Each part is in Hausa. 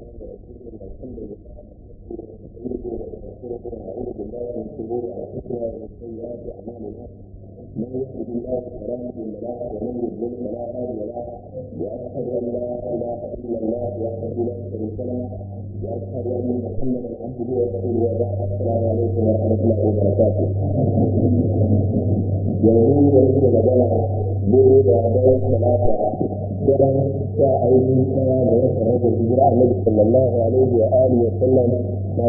الحمد لله ونعوذ بالله من شرور انفسنا ومن سيئات اعمالنا من يهده الله فلا مضل له ومن يضلل فلا هادي له واشهد ان لا اله الا الله وحده لا شريك له واشهد ان محمدا عبده ورسوله وبعد السلام عليكم ورحمه الله وبركاته yanzu da yake magana gobe da daren talata daren sha aiki kaya da ya sanar da hijira annabi sallallahu alaihi wa alihi wa sallam na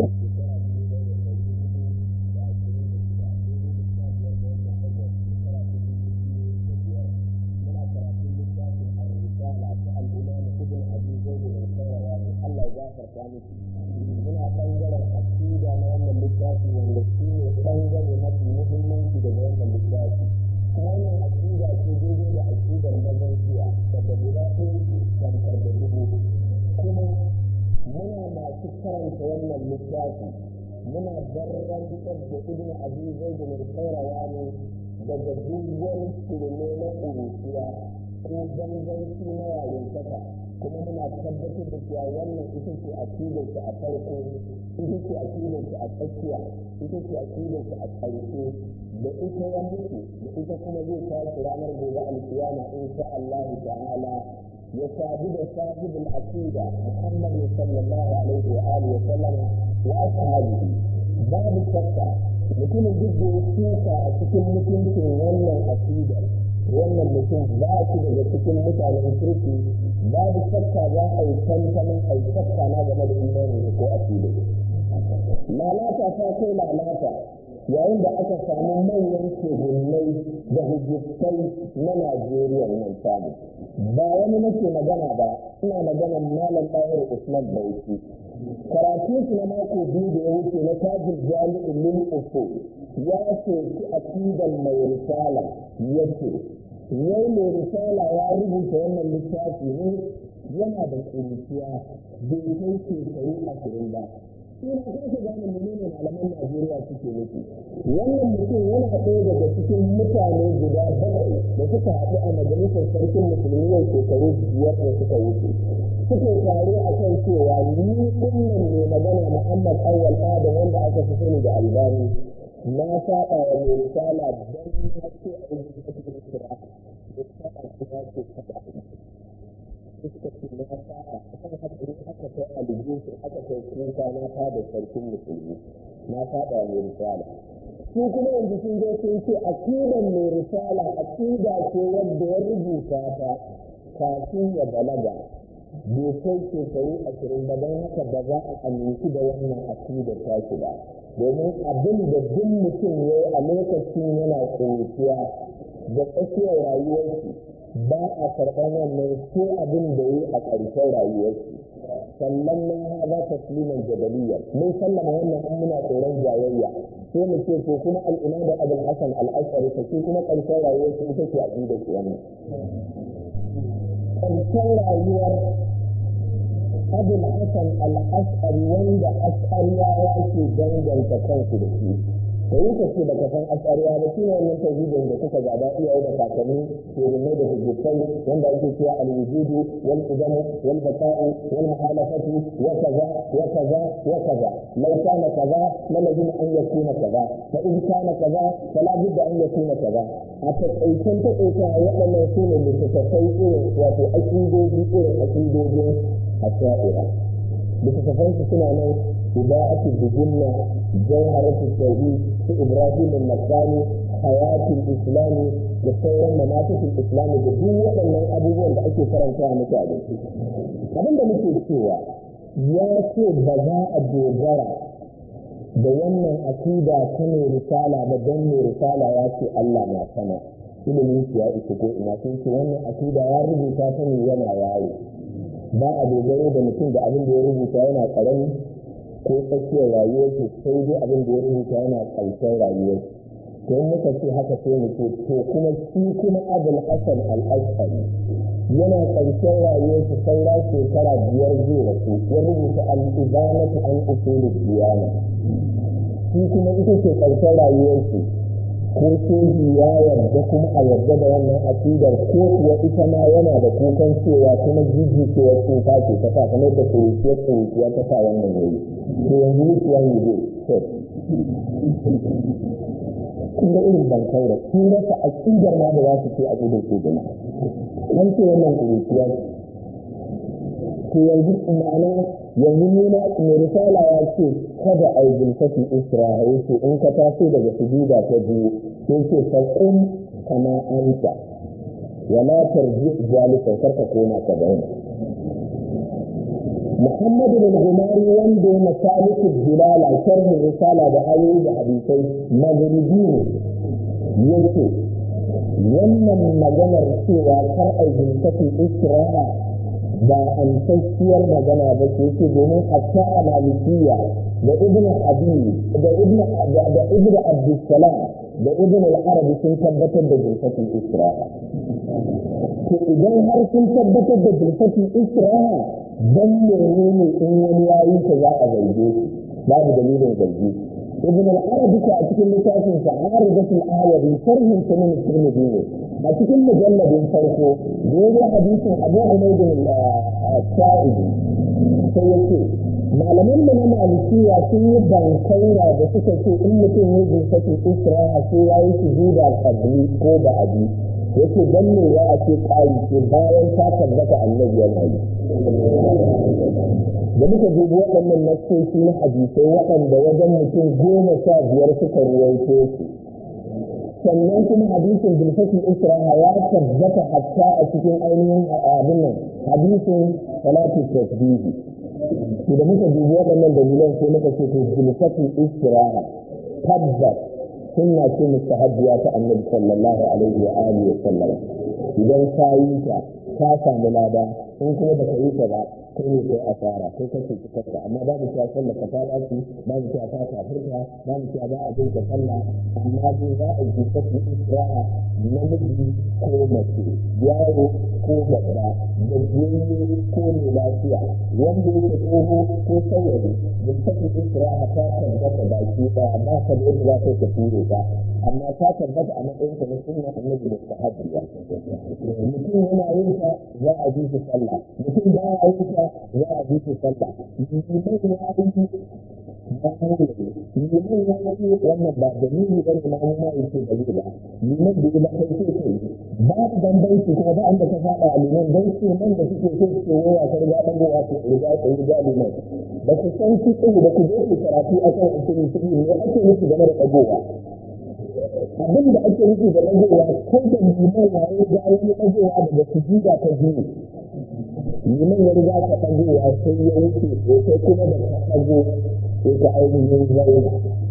muna ɓangaren akida na wannan littafi wanda shi ne ɓangare mafi muhimmanci daga wannan littafi wannan akida ce daidai da akidar mazan jiya daga guda ɗaya ce tamkar da dubu kuma muna masu karanta wannan littafi muna barrantar da ibn abi zaid bin qayrawani daga duk wani shirme na ƙuruciya ko danganci na yarintaka kuma muna tabbatar da cewa wannan ita ce akidarsa a farko ita ce akidarsa a tsakiya ita ce akidarsa a ƙarshe da ita ya mutu da ita kuma zai tashi ranar gobe alkiyama in sha Allah ta'ala ya sadu da sahibul aqida Muhammad sallallahu alaihi wa alihi wa sallama wa ashabihi babu shakka mutumin duk da ya shuka a cikin mutuncin wannan aqidar wannan mutum ba shi daga cikin mutanen kirki babu shakka za a yi tantanin a yi shakka na game da imanin ko aqidar lalata ta kai lalata yayin da aka samu manyan shugunnai da hujjistai na Najeriya nan samu. Ba wani nake magana ba, ina magana malam ɗayar Usman Bauchi. Karatun su na mako biyu da ya wuce na tajin jami'in lil ufu ya soki akidan mai risala ya ce, Yau mai risala ya rubuta wannan littafi ne yana da ƙuruciya bai kai shekaru ashirin ba. ina kasa gane menene malaman Najeriya suke nufi wannan mutum yana ɗaya daga cikin mutane guda bakwai da suka haɗu a majalisar sarkin musulmi yau shekaru biyar da suka wuce suke tare a kan cewa ni ɗinnan ne magana Muhammad Awwal Adam wanda aka fi sani da Albani na saba wa mai risala don na ce a yi cikin kira da saba kuma ce kada suka ce na sa'a kan haka in aka kai alijinsu aka kai kuka na fada sarkin musulmi na fada mai risala su kuma yanzu sun zo sun ce akidan mai risala akida ce wadda ya rubuta ta kafin ya balaga bai kai shekaru ashirin ba don haka ba za a aminci da wannan akidar tashi ba domin abin da duk mutum ya yi a lokacin yana ƙuruciya da tsakiyar rayuwarsu ba a karɓar wannan ko abin da yi a ƙarshen rayuwarsu sannan na haɗa tasliman jabaliya mun sallama wannan an muna tsoron jayayya sai mu ce ko kuma al'ina da abul hasan al'ashari ta ce kuma ƙarshen rayuwarsu ita ce a da ke wannan ƙarshen rayuwar abul hasan al'ashari wanda ashariyawa ke danganta kansu da shi da yi ka ce da ka san ashariya ba shi ne wannan tauhidin da kuka gaba iyaye da kakanni shirme da hujjatai wanda ake cewa al-wujudu wal qidamu wal baqa'u wal muhalafatu wa kaza wa kaza wa kaza law kana kaza la lazim an yakuna kaza fa in kana kaza fala budda an yakuna kaza a taƙaicen taƙaita waɗannan su ne littattafai irin wato aƙidoji irin aƙidojin asha'ira littattafansu suna nan إضاءة الجنة جوهرة التوحيد في إبراهيم النصراني حياة الإسلام لصورة مناطق الإسلام بدون وأن أبوه da ake karanta mutane abinda muke cewa ya ce ba za a dogara da wannan akida ta mai risala ba don mai risala ya ce Allah na sama ilimin shi ya isa ko ina sun ce wannan akida ya rubuta ta ne yana yawo ba a dogaro da mutum da abin da ya rubuta yana karami ko tsakiyar rayuwarsu sai dai abin da ya rubuta yana ƙarshen rayuwar to muka ce haka sai mu ce to kuma shi kuma abul hasan al-ashari yana ƙarshen rayuwarsa saura shekara biyar zai rasu ya rubuta al-ibanatu an usulul diyana shi kuma ita ce ƙarshen rayuwarsu ko shehi ya yarda kuma a yarda da wannan aƙidar ko kuwa ita ma yana da kukan cewa kuma jijjikewar tsufa ce ta sa kamar da kuruciyar kuruciya ta sa wannan yayi to yanzu which one you go so kun ga irin bankai da sun rasa aƙidar ma da za su ce aƙidar ke gina an ce wannan kuruciya to yanzu ma'ana yanzu ni na mai risala ya ce kada a yi bilfati isra'a ya ce in ka taso daga sujuda ta biyu sai ce faƙin kama anta wala tarji zalika karka koma ka zauna محمد بن غماري وندو مسالك الدلالة شرح الرسالة بآية بحديثي مغربين يكي wannan maganar cewa kar a jinkafin isra'a ba amsasshiyar magana ba ce yake domin hatta a malikiya da ibn abi da ibn da ibn abdussalam da ibn al-arabi sun tabbatar da jinkafin isra'a to idan har sun tabbatar da jinkafin isra'a dan menene in wani yayi ta za a zarge shi babu dalilin zargi ibn al-arabi a cikin littafin sa aridatul ayati sharhin sunan tirmidhi ne a cikin mujalladin farko da ya hadisin abu umayd al-sa'idi sai yace malaman da na malikiya sun yi bankaira da suka ce in mutum ya jinsa isra'a sai ya yi sujuda qabli ko ba'di yake dan ne ya ce kai ce bayan ta tabbata annabi yana yi da muka dubi waɗannan nassoshi na hadisai waɗanda wajen mutum goma sha biyar suka ruwaito su sannan kuma hadisin bilfatin isra'a ya tabbata hatta a cikin ainihin abin nan hadisin salatu tasbihi to da muka dubi waɗannan dalilan sai muka ce to bilfatin isra'a tabbas sunna ce mustahabbiya ta annabi sallallahu alaihi wa alihi wa sallam idan ka yi ta ka samu lada in kuma baka yi ta ba kai ne kai asara kai kake cikarta amma ba mu cewa sallah ka fara su ba mu cewa ta kafirta ba mu cewa ba a jin ka sallah amma dai za a yi kake isra'a namiji ko mace yaro ko babba da jini ko mai lafiya wanda yake tsoho ko saurayi da kake isra'a ta tabbata baki ɗaya ba ka da yadda za ka ture ta amma ta tabbata a matsayin ka na sunna annabi da sahabbiya mutum yana yin ta za a ji shi sallah mutum ba ya yin ta za a ji su sallah liman ya yi ba ne liman ya yi wannan ba da nuni ba ne ma ma in ce da ba liman da ba kai ce ce ba bambanci kuma ba an da ka faɗa a liman dan ce man da suke so su waya ta riga dan gowa su riga ta riga liman ba ku san shi ɗin da ku je ku karatu akan usulun fiqh ne ake nufi game da dagowa abin da ake nufi da dagowa ko da liman ya yi ga wani dagowa daga sujuda ta biyu liman ya riga ka ɗagowa sai ya wuce sai kuma da ka ɗago sai ka ainihin zauna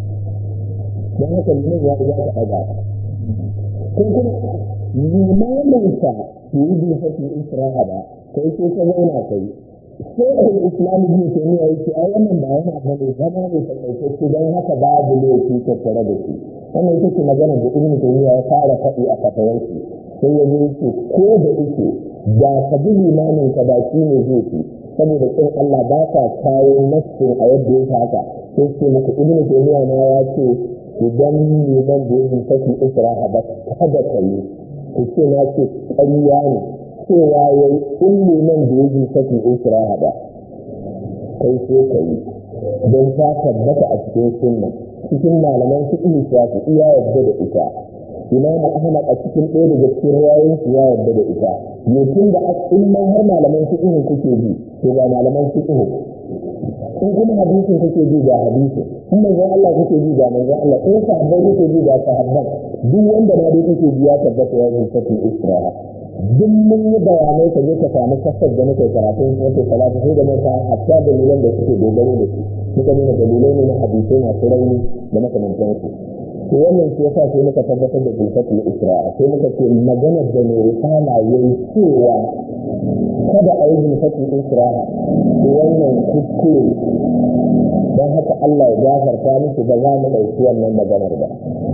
don haka liman ya riga ka ɗaga ko kuma limaninsa ke yi bin hafi isra'a ba kai sai ka zauna kai sai a yi islamu bin taimiyya yake a wannan ba yana ba ne zama ne takaitacce don haka babu laifi tattare da shi wannan ita ce magana da ibn taimiyya ya fara faɗi a fatawarsa sai ya zo yake ko da yake da ka bi limanin ka ba shi ne zai fi saboda kin Allah ba ka kawo nassin a yadda ya haka sai ce muku ibnu taymiya na ya ce idan liman da yake saki isra'a ba kada ka yi ku ce na ce ƙarya ne cewa ya yi in liman da yake saki isra'a ba kai sai ka yi don ta tabbata a cikin sunna cikin malaman fiqh shafi iya yadda da ita imam ahmad a cikin ɗaya daga cikin rayoyin ya yarda da ita yakin da in ma har malaman fiqh kuke bi to ga malaman fiqh in kuma hadisin kuke bi ga hadisi in manzon Allah kuke bi ga manzon Allah in sahabbai kuke bi ga sahabban duk wanda ma dai kuke bi ya tabbata ya zuwa cikin isra'a duk mun yi bayanai ka je ka samu kasar da muke karatun wata salatu sai da mata hatta dalilan da suke dogaro da su muka nuna dalilai ne na hadisai masu rauni da makamantansu to wannan shi yasa sai muka tabbatar da bilfatul isra'a sai muka ce maganar da mai risala yayi cewa kada a yi bilfatul isra'a to wannan kuskure don haka Allah ya gafarta musu ba za mu ɗauki wannan maganar ba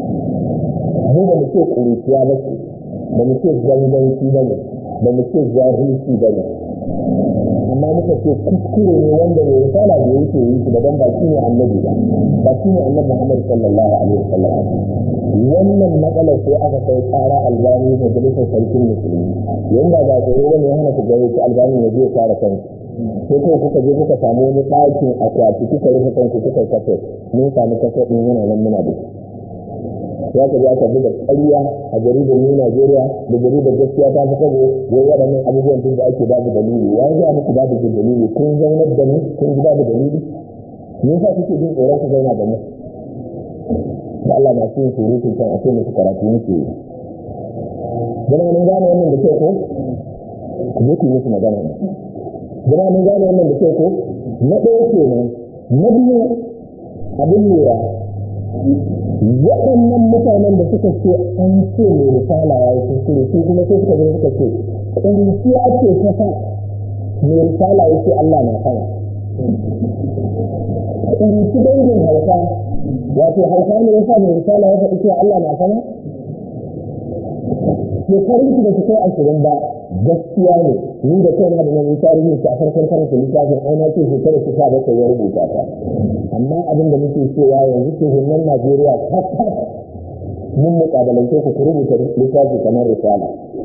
mu ba mu ce ƙuruciya ba ce ba mu ce zanganci ba ne ba mu ce jahilci ba ne amma muka ce kuskure ne wanda mai risala da yake yi shi daban ba shi ne annabi ba ba shi ne annabi Muhammad sallallahu alaihi wasallam wannan matsalar sai aka kai tsara albani majalisar sarkin musulmi yanda ba tsoro wani ya hana ku gare shi albani ya je kare kanku sai kai kuka je kuka samu wani ɗakin akwati kuka rufe kanku kuka kafe mun samu kafe ɗin yana nan muna da ya ka aka buga ƙarya a jaridar New Nigeria da jaridar gaskiya ta fi kabo wai waɗannan abubuwan tun da ake babu dalili ya yi muku babu dalili kun zaunar da mu kun ji babu dalili me yasa kuke jin tsoron ku zauna da mu da Allah na cikin surutun kan a ce musu karatu muke yi jama'a mun gane wannan da kyau ko ku je ku yi musu magana ne jama'a mun gane wannan da kyau ko na ɗaya kenan na biyu abin lura waɗannan mutanen da suka ce an ce mai risala ya yi kuskure su kuma sai suka zo suka ce ƙuruciya ce ta sa mai risala ya ce Allah na sama ƙuruci dangin hauka wato hauka ne ya sa mai risala ya faɗi cewa Allah na sama shekarun su da su kai ashirin ba gaskiya ne ni da kai na da nan tarihin shi a farkon karanta littafin ai na ce shekarar su sa bakwai ya rubuta ta amma abin da muke cewa yanzu ke hunan Najeriya kakkas mun mukabalance ku ku rubuta littafi kamar risala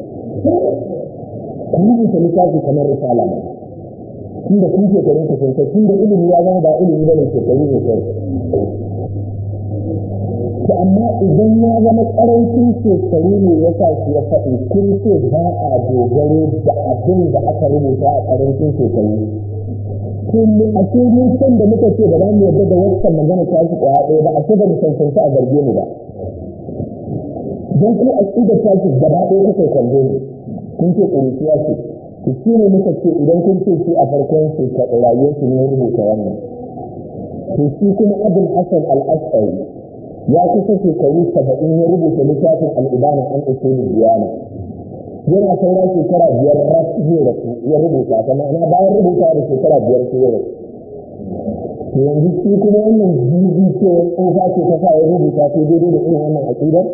ku rubuta littafi kamar risala ne tun da kun shekarun ku sun kai tun da ilimi ya zama ba ilimi ba ne shekaru ne kai to amma idan ya zama karancin shekaru ne ya sa shi ya faɗi kun ce ba a dogaro da abin da aka rubuta a karancin shekaru kun a ce mun san da muka ce da za mu yarda da wancan magana ta shi kwaya ɗaya ba a ce ba mu cancanta a zarge mu ba don ku a ƙidar ta shi gaba ɗaya kuka kwando ne kun ce ƙuruciya ce to shi ne muka ce idan kun ce shi a farkon shekaru rayuwarsu ne rubuta wannan to shi kuma abin hasan al-ash'ari ya kusa shekaru saba'in ya rubuta littafin al'ibana an usul diyana yana saura shekara biyar ras zai rasu ya rubuta ta ma'ana bayan rubuta da shekara biyar sai ya rasu to yanzu shi kuma wannan jibi ce tsofa ce ta sa ya rubuta ta daidai da irin wannan aƙidar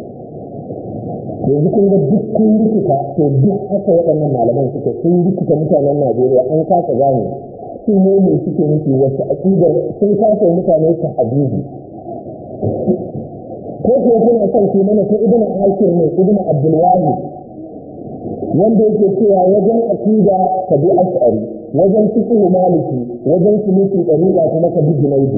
yanzu kun ga duk kun rikita to duk haka waɗannan malaman suke sun rikita mutanen najeriya an kasa gane su ne mai suke nufi wasu aƙidar sun kasa mutane ta hadisi ko ko kuna son ku mana ko ibnu hakim ne ibnu abdul wahid wanda yake cewa wajen aqida ka bi ash'ari wajen fiqh maliki wajen suluki dariqa kuma ka bi junaidi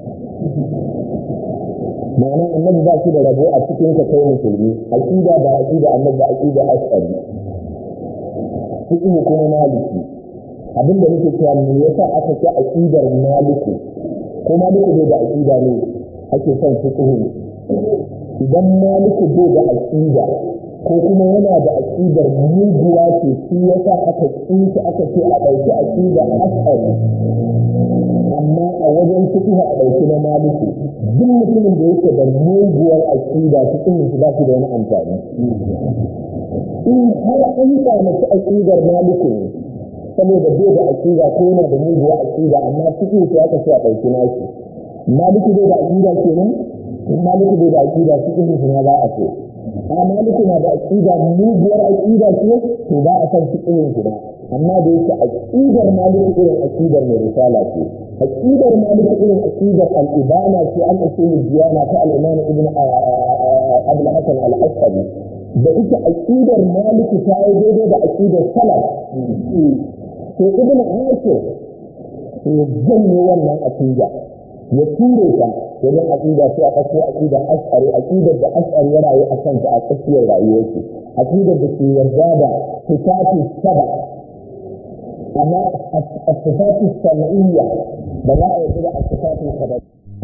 ma'ana annabi ba shi da rabo a cikin ka kai musulmi aqida ba aqida annabi aqida ash'ari fiqh kuma maliki abinda nake cewa me yasa aka ce aqidar maliki ko maliki bai da aqida ne ake son fiqh idan maliku bai da aqida ko kuma yana da aqidar muguwa ce shi yasa aka tsinci aka ce a ɗauki aqida asali amma a wajen fiqh a ɗauki na maliku duk mutumin da yake da muguwar aqida cikin shi ba shi da wani amfani in har an kyamaci aqidar maliku ne saboda bai da aqida ko yana da muguwar aqida amma fiqh sai aka ce a ɗauki nashi maliki bai da aqida kenan in maliki bai da aqida cikin shi na ba a ce a maliki na da aqida muguwar aqida ce to ba a san cikin shi ba amma da yake aqidar maliki irin aqidar mai risala ce aqidar maliki irin aqidar al-ibana ce an usulul diyana ta al-imam ibn abul hasan al-ashari da ita aqidar maliki ta yi daidai da aqidar salaf to ibn hasan ya janye wannan aqida ya ture ta wajen aqida sai a ɗauko aqidar ash'ari aqidar da ash'ari ya rayu a kanta a tsakiyar rayuwarsa aqidar da ke yarda da sifatu saba amma as-sifatu sam'iyya ba za a yarda da as-sifatu sabab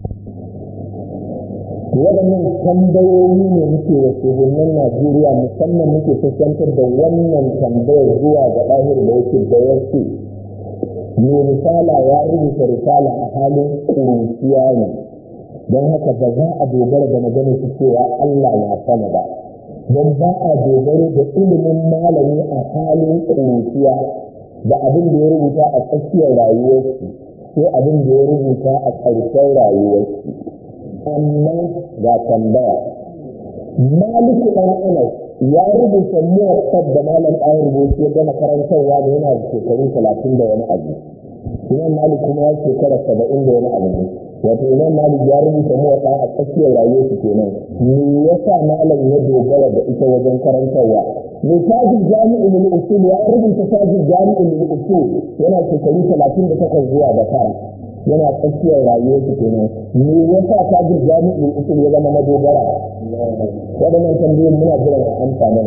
waɗannan tambayoyi ne muke wa shugabannin Najeriya musamman muke fuskantar da wannan tambayar zuwa ga ɗahir da yake da yake mai risala ya rubuta risala a halin ƙuruciya ne don haka ba za a dogara da maganar su cewa Allah na sama ba don ba a dogaro da ilimin malami a halin ƙuruciya da abin da ya rubuta a tsakiyar rayuwarsu sai abin da ya rubuta a ƙarshen rayuwarsu amma ga tambaya maliku ɗan anas ya rubuta muwaffaq da malam ɗaya rubutu ya gama karantarwa da yana da shekaru talatin da wani abu imam malik kuma ya shekara saba'in da wani abu ne wato imam malik ya rubuta muwaffaq a tsakiyar rayuwar su kenan me yasa malam ya dogara da ita wajen karantarwa mai tajin jami'in lil usul ya rubuta tajin jami'in lil usul yana shekaru talatin da takwas zuwa da tara yana tsakiyar rayuwar su kenan me yasa tajin jami'in usul ya zama madogara waɗannan tambayoyin muna jiran a amsa mana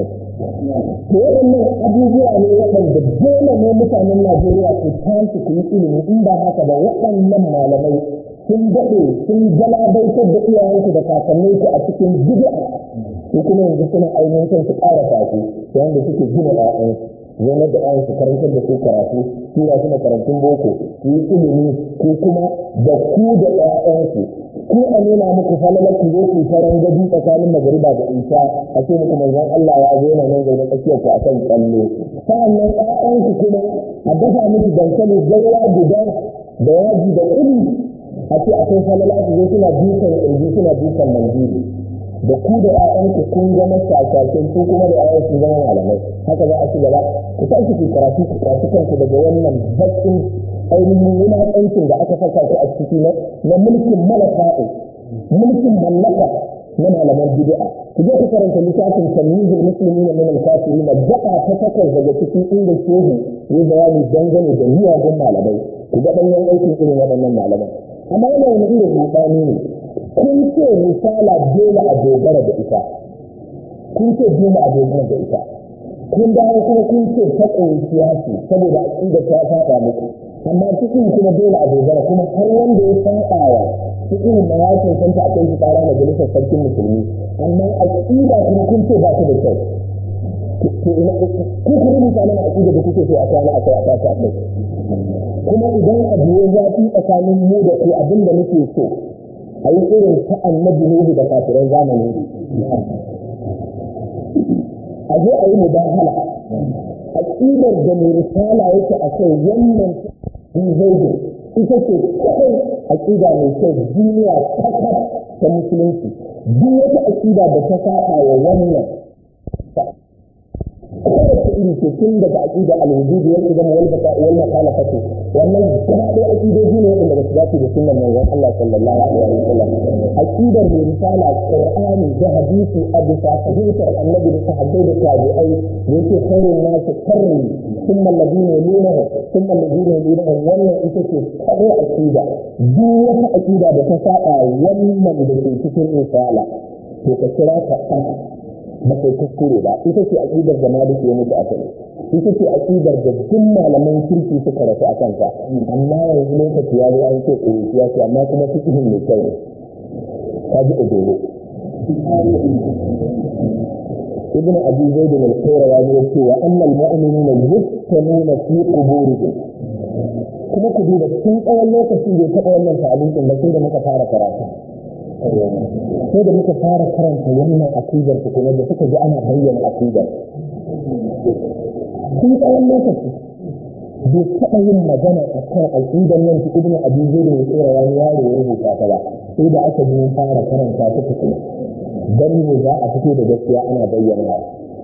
to waɗannan abubuwa ne waɗanda dole ne mutanen Najeriya su tashi ku yi ilimi in ba haka ba waɗannan malamai sun daɗe sun galabaitar da iyayensu da kakanninku a cikin bid'a su kuma yanzu suna ainihin kan su ƙara fasu wanda suke gina ƴaƴansu zaunar da ƴaƴansu karantar da su karatu tura su makarantun boko su yi ilimi ko kuma da ku da ƴaƴansu ku a nuna muku falalar ku zo ku faran gadi tsakanin magariba da isha a ce muku manzon Allah ya zo nan zaune tsakiyar ku akan tsalle sa'annan ƴaƴanku kuma a dafa miki dankali gaira guda da yaji da kuɗi a ce akwai falala su zo suna dukan ƙirji suna dukan manjiri da ku da ƴaƴanku kun zama shashashen ku kuma da ƴaƴan sun zama malamai haka za a ci gaba ku tashi ku karatu ku kwashi kanku daga wannan bakin ainihin wulaƙancin da aka saka ku a ciki na mulkin malaka'u mulkin mallaka na malaman bid'a ku je ku karanta littafin tamyizul muslimina min al-kafirin daga ta takwas daga cikin inda shehu ya bayani dangane da miyagun malamai ku ga ɗanyen aikin irin waɗannan malaman amma yana wani irin rudani ne kun ce misala dole a dogara da ita kun ce dole a dogara da ita kun dawo kuma kun ce ta ƙunciya ce saboda aƙida ta faɗa muku amma cikin kuma dole a dogara kuma har wanda ya faɗa wa cikin ma ya cancanta a kai shi ƙara majalisar sarkin musulmi amma aƙida kuma kun ce ba ta da kyau to ina ku ku rubuta mana aƙida da kuke so a kwana a kai a tashi a kai kuma idan abu ya zafi tsakanin mu da ku abin da muke so a yi irin ta annabi Nuhu da kafiran zamanin a zo a yi mubahala aƙidar da mai risala yake a kai wannan zaidu ita ce kawai aƙida mai kyau duniya kakar ta musulunci duk wata aƙida da ta saba wa wannan kowace iri ce tun daga aƙida al-wujudi wal qidam wal baqa wal mukhalafatu wannan gaba ɗaya aƙidoji ne wanda ba su dace da sunnan manzon Allah sallallahu alaihi wa sallam aqidar mai risala qur'ani da hadisi a bisa fahimtar annabi da sahabbai da tabi'ai da yake khairun nasu qarni thumma alladhina yalunahu thumma alladhina yalunahu wannan ita ce kare aqida duk wata aqida da ta saba wannan da ke cikin risala to ka kira ta ba kai kuskure ba ita ce aqidar da Malik ya mutu akai ita ce aqidar da duk malaman kirki suka rasu a kanta amma yanzu lokaci ya zo an ce ya ce amma kuma fiqhin mai kyau ne ka ji ojoro ibn abi zaid al-qayra ya ce wa annal mu'minina yuftanuna fi quburihim kuma ku duba tun tsawon lokaci bai taɓa wannan ta'alin din ba sai da muka fara karatu sai da muka fara karanta wannan akidar tukuna da suka ji ana bayyana akidar sun tsawon lokaci bai taɓa yin magana a kan aƙidar nan ta ibn abi zaid da tsira wani yaro ya rubuta ta ba sai da aka ji fara karanta ta tukuna dan ne za a fito da gaskiya ana bayyana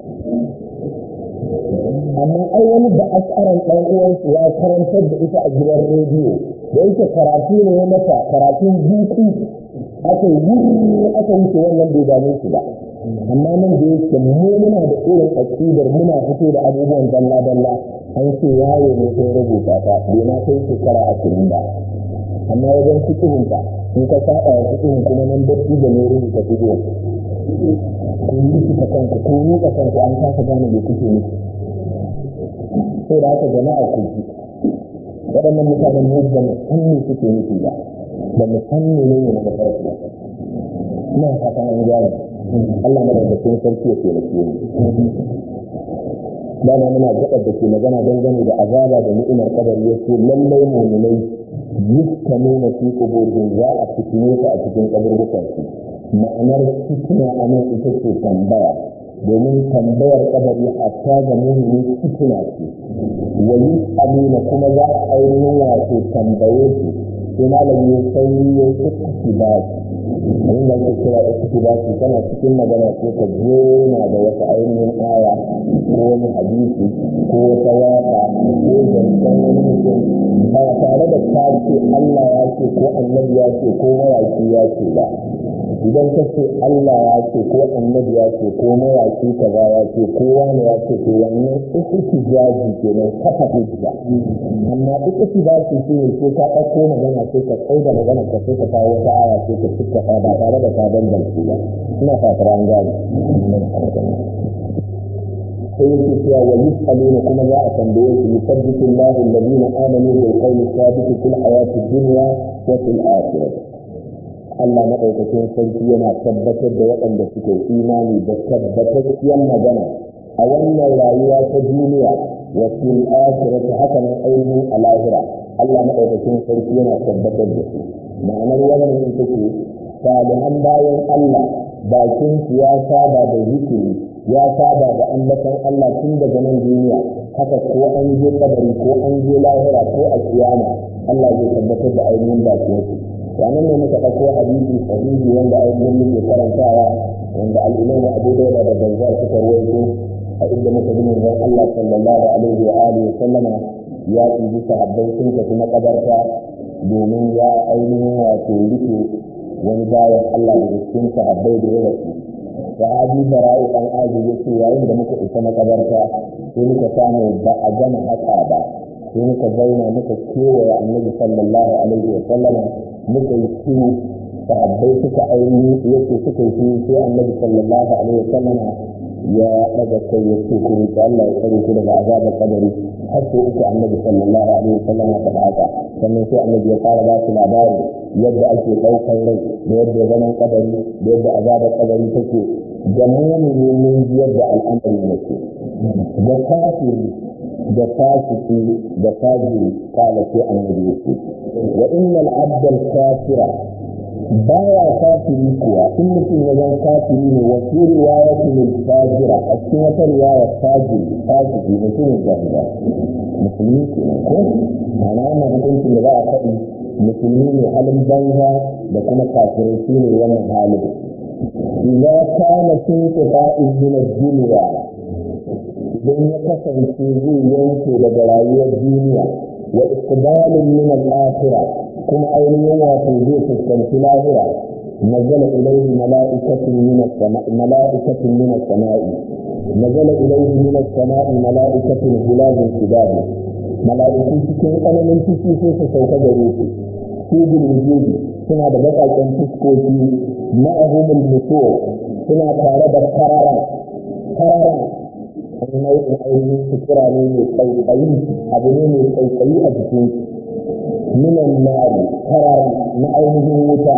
amma ai wani da asaran ɗan uwansu ya karantar da ita a gidan rediyo da yake karatu ne ya mata karatun zuci aka yi aka wuce wannan bai dame su ba amma nan da yake mu muna da irin aƙidar muna fito da abubuwan dalla dalla an ce yawo ne sai rubuta ta bai ma kai shekara ashirin ba amma wajen fikihun ta in ka saba wa fikihun kuma nan datti da ne rubuta fikihun kun yi ka kanku kun yi ka kanku an kasa gane me kuke nufi sai da haka jama'a ku ji waɗannan mutanen ne da mu san me suke nufi ba da mu san ne ne na mafarki ba ina fatan an gane Allah madaukakin sarki ya taimake mu dama muna gaɓar da ke magana dangane da azaba da ni'imar kadar ya ce lallai mu'minai yustamuna fi quburihim za a fitine ta a cikin kaburbukan su ma'anar fitina a nan ita ce tambaya domin tambayar kadari hatta ga mu'mini fitina ce wa yus'aluna kuma za a ainihin wato tambaye su sai malami ya sai ya yi ba abin da ake kira iktibasi tana cikin magana ko ka jona da wata ainihin aya ko wani hadisi ko wata waka ko zancen wani mutum ba tare da ka ce Allah ya ce ko annabi ya ce ko mawaki ya ce ba idan ka ce Allah ya ce ko annabi ya ce ko mawaki kaza ya ce ko wani ya ce ko wannan ihtijaji kenan kafa hujja amma duk ihtijaji shi ne sai ka ɗauko magana sai ka tsaida magana ka sai ka kawo wata aya sai ka cika ba tare da ka bambance ba ina fatar an gane sai yake cewa wa yus'aluna kuma za a tambaye su yusabbitu Allahu alladhina amanu bil qawli thabit fil hayati dunya wa fil akhirah Allah maɗaukakin sarki yana tabbatar da waɗanda suke imani da tabbatacciyar magana a wannan rayuwa ta duniya wa fil akhirati haka nan ainihin a lahira Allah maɗaukakin sarki yana tabbatar da su ma'anar wannan ita ce salihan bayan Allah bakin su ya saba da zikiri ya saba da ambatan Allah tun daga nan duniya haka ko an je kabari ko an je lahira ko a kiyama Allah zai tabbatar da ainihin bakin su wannan ne muka ɗauko hadisi sahihi wanda ainihin muke karantawa wanda al'imamu abu dauda da banza suka rawaito a inda muka ji manzon Allah sallallahu alaihi wa alihi sallama ya ɗibi sahabbai sun tafi makabarta domin ya ainihin wato rike wani bayan Allah da cikin sahabbai da ya rasu sahabi bara'u ɗan aji ya ce yayin da muka isa makabarta sai muka samu ba a gama haka ba sai muka zauna muka kewaye annabi sallallahu alaihi wa sallama muka yi shiru sahabbai suka aini yake suka yi shiru sai annabi sallallahu alaihi wa sallama ya daga kai ya ce ku roƙi Allah ya tsare ku daga azabar kabari har sai uku annabi sallallahu alaihi wa sallama ta haka sannan sai annabi ya fara ba su labari yadda ake ɗaukar rai da yadda zaman kabari da yadda azabar kabari take da mumini mun ji yadda al'amari yake da kafiri da fasiki da fajiri kala sai annabi yake wa innal abdal kafira baya kafiri kuwa in mutum ya zan kafiri ne wa fi riwayatin fajira a cikin wata riwaya fajiri fasiki mutumin jahila musulmi kenan ko ma'ana wannan hukuncin da za a faɗi musulmi ne halin banza da kuma kafirai shi ne wannan halin إذا كان في انقطاع من الدنيا idan ya kasance zai yanke daga rayuwar duniya wa iqbalin min al-akhira kuma ainihin wato zai fuskanci lahira nazala ilayhi mala'ikatun min as-sama'i mala'ikatun min as-sama'i nazala ilayhi min as-sama'i mala'ikatun hulazun shidad mala'iku cikin tsananin ciki sai su sauka gare su su bilwujudi suna da baƙaƙen fuskoki ma'ahumul mutuwa suna tare da karara karara wani nau'in ainihin sutura ne mai tsautsayi abu ne mai tsautsayi a jikin minan nari karara na ainihin wuta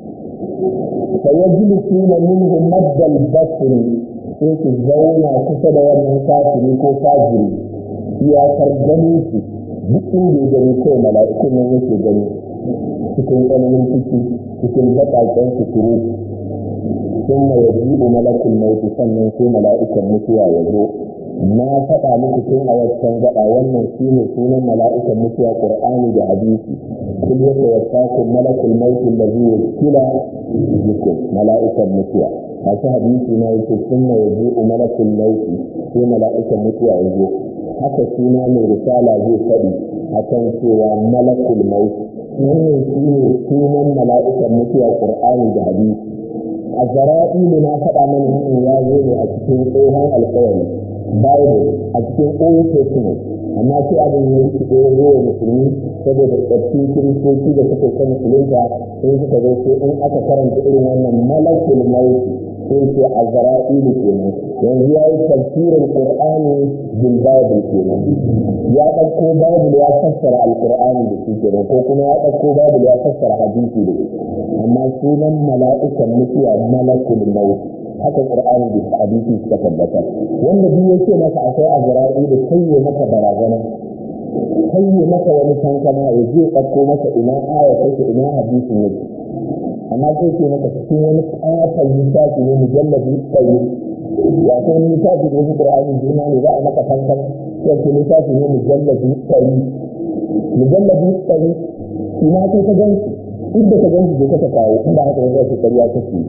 fa yajlisuna minhu maddal basri sai su zauna kusa da wannan kafiri ko fajiri iyakar ganin su duk inda ya gani kawai mala'ikun nan yake gani cikin tsananin ciki cikin baƙaƙen suturu sun mai yajibu malakul mauti sannan sai mala'ikan mutuwa ya zo na faɗa muku tun a wancan gaɗa wannan shi ne sunan mala'ikan mutuwa ƙur'ani da hadisi kul yake wasaku malakul mauti da zai kila bikum mala'ikan mutuwa masu hadisi na yake sun mai yajibu malakul mauti sai mala'ikan mutuwa ya zo haka suna mai risala zai faɗi a kan cewa malakul mauti wannan shi ne sunan mala'ikan mutuwa ƙur'ani da hadisi a zara'ilu na faɗa mana in ya zo ne a cikin tsohon alkawari bible a cikin old testament amma sai abin ya yi kiɗo ya zo musulmi saboda tsaffin kiristoci da suka kan musulunta sai suka zo sai in aka karanta irin wannan malakul mauti sai ce a zara'ilu kenan yanzu ya yi tafsirin qur'ani bil bible kenan ya ɗauko bible ya fassara alqur'ani da shi kenan ko kuma ya ɗauko bible ya fassara hadisi da shi amma sunan mala'ikan mutuwa malakul maut haka qur'ani da hadisi suka tabbata wanda duk yake maka akwai azra'i da kai ya maka barazana kai ya maka wani kankana ya je ɗauko maka ina aya take ina hadisi ne amma sai ke maka cikin wani ƙaton littafi ne mujallabi tsaye wato wani littafi da wasu ƙur'ani juna ne za a maka kankana sai ke littafi ne mujallabi tsaye mujallabi tsaye ina kai ka gan inda ka ganci da ka kawo inda haka ne zai kariya kake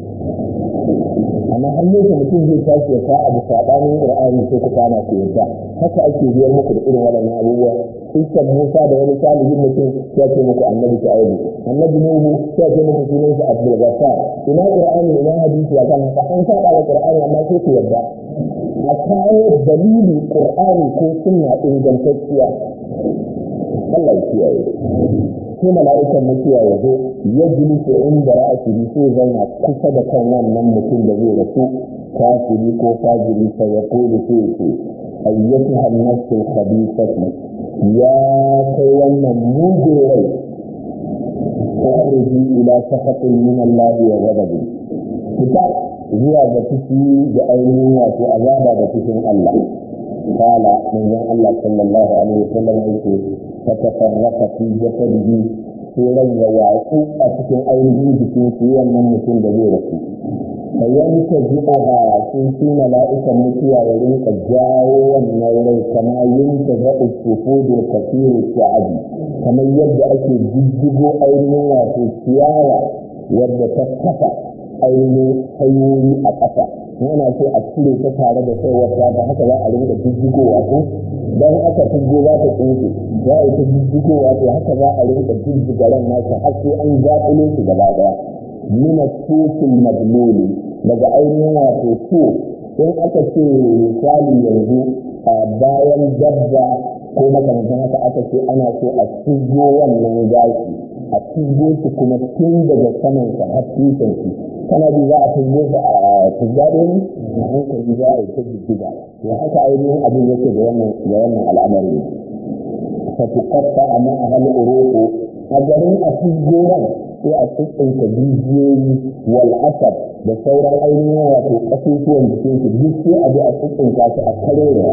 amma har yau mutum zai tashi ya ka abu sabanin qur'ani sai ku kana ku yadda haka ake biyar muku da irin waɗannan abubuwa Isa Musa da wani salihin mutum ya ce muku annabi Shu'aibu annabi Nuhu ya ce muku sunan shi Abdul Ghaffar ina qur'ani ina hadisi ya kan haka an saba da qur'ani amma sai ku yadda a kawo dalili qur'ani ko sunna ingantacciya Allah ya kiyaye sai mala'ikan mutuwa ya zo ya jilisu inda ra'asiri sai zauna kusa da kan wannan mutum da zai rasu kafiri ko fajiri sai ya kulu sai ce ayyatu hannatu khabithatu ya kai wannan mugun rai ukhruji ila sakhatin min Allah wa ghadabi fita zuwa ga fushi da ainihin wato azaba da fushin Allah قال من الله صلى الله عليه وسلم يقول فتفرق في جسده سيرا وواعقوا أتكن أيضا بكين سيرا من مثل دبيرك فينتزعها في ملائكة مكيا ولنك جاو والنوري كما ينتزع السفود الكثير الشعبي كما يبدأ أكي جدجو أيضا وفي السيارة يبدأ تكفى أيضا حيوي أكفى yana so a cire ta tare da sai wata da haka za a rinka jijjigowa ko dan aka tijjo za ta tsinke za a yi ta jijjigowa to haka za a rinka jijjiga ran nasa har sai an zaɓilo shi gaba ɗaya mina sosin magloli daga ainihin wato so in aka ce misali yanzu a bayan dabba ko makamantan haka aka ce ana so a tijjo wannan gashi a tijjo shi kuma tun daga samansa har tushen shi kana bi za a tijjo shi a tijjado ne a hankali za a yi ta jijjiga to haka ainihin abin yake da wannan da wannan al'amari fa tuqatta amma ahal uruqu a garin a tijjoran sai a tsinka bijiyoyi wal asab da sauran ainihin wato kasusuwan jikin su duk sai a bi a tsinka su a karewa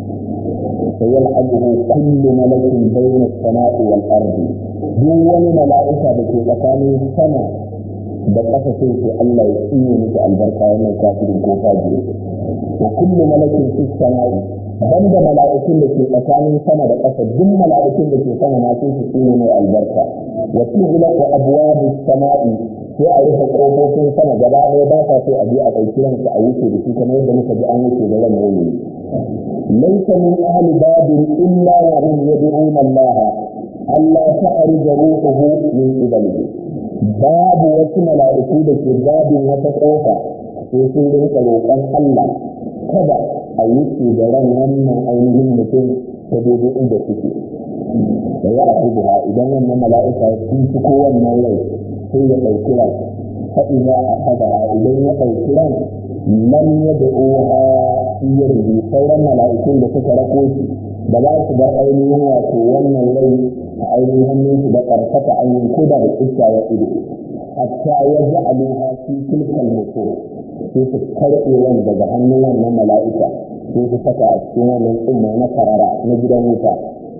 فيلعبه كل ملك بين السماء والأرض دون ملائكة بكي تكامي السماء da ƙasa sai ce Allah ya tsine miki albarka wannan kafirin ko fajiri wa kullu malakin fi samai banda mala'ikun da ke tsakanin sama da ƙasa duk mala'ikun da ke sama ma sai su tsine mai albarka wa tughlaqu abwabu samai sai a rufe kofofin sama gaba ɗaya ba sa so a je a ɗauki ranka a wuce da shi kamar yadda muka ji an wuce da ran yau laysa min ahli babin illa wa hum yad'una Allah Allah ta'rij ruhuhu min qibalihi babu wasu mala'iku da ke babin wata ƙofa sai sun rinka roƙon Allah kada a yi su da ran wannan ainihin mutum ta daidai inda suke da ya a ha idan wannan mala'ika ya fi ko wannan rai sai ya ɗauki ran faɗi za a haɗa idan ya ɗauki ran nan ya da oha iya rubi sauran mala'ikun da suka rako shi da za su bar ainihin wato wannan rai a ainihin hannunsu da ƙarfata ainihin ko da da iska ya ido hatta ya ji aluha fi tilkal mutum sai su karɓe wani daga hannun wannan mala'ika sai su saka a cikin wannan tsumma na karara na gidan wuta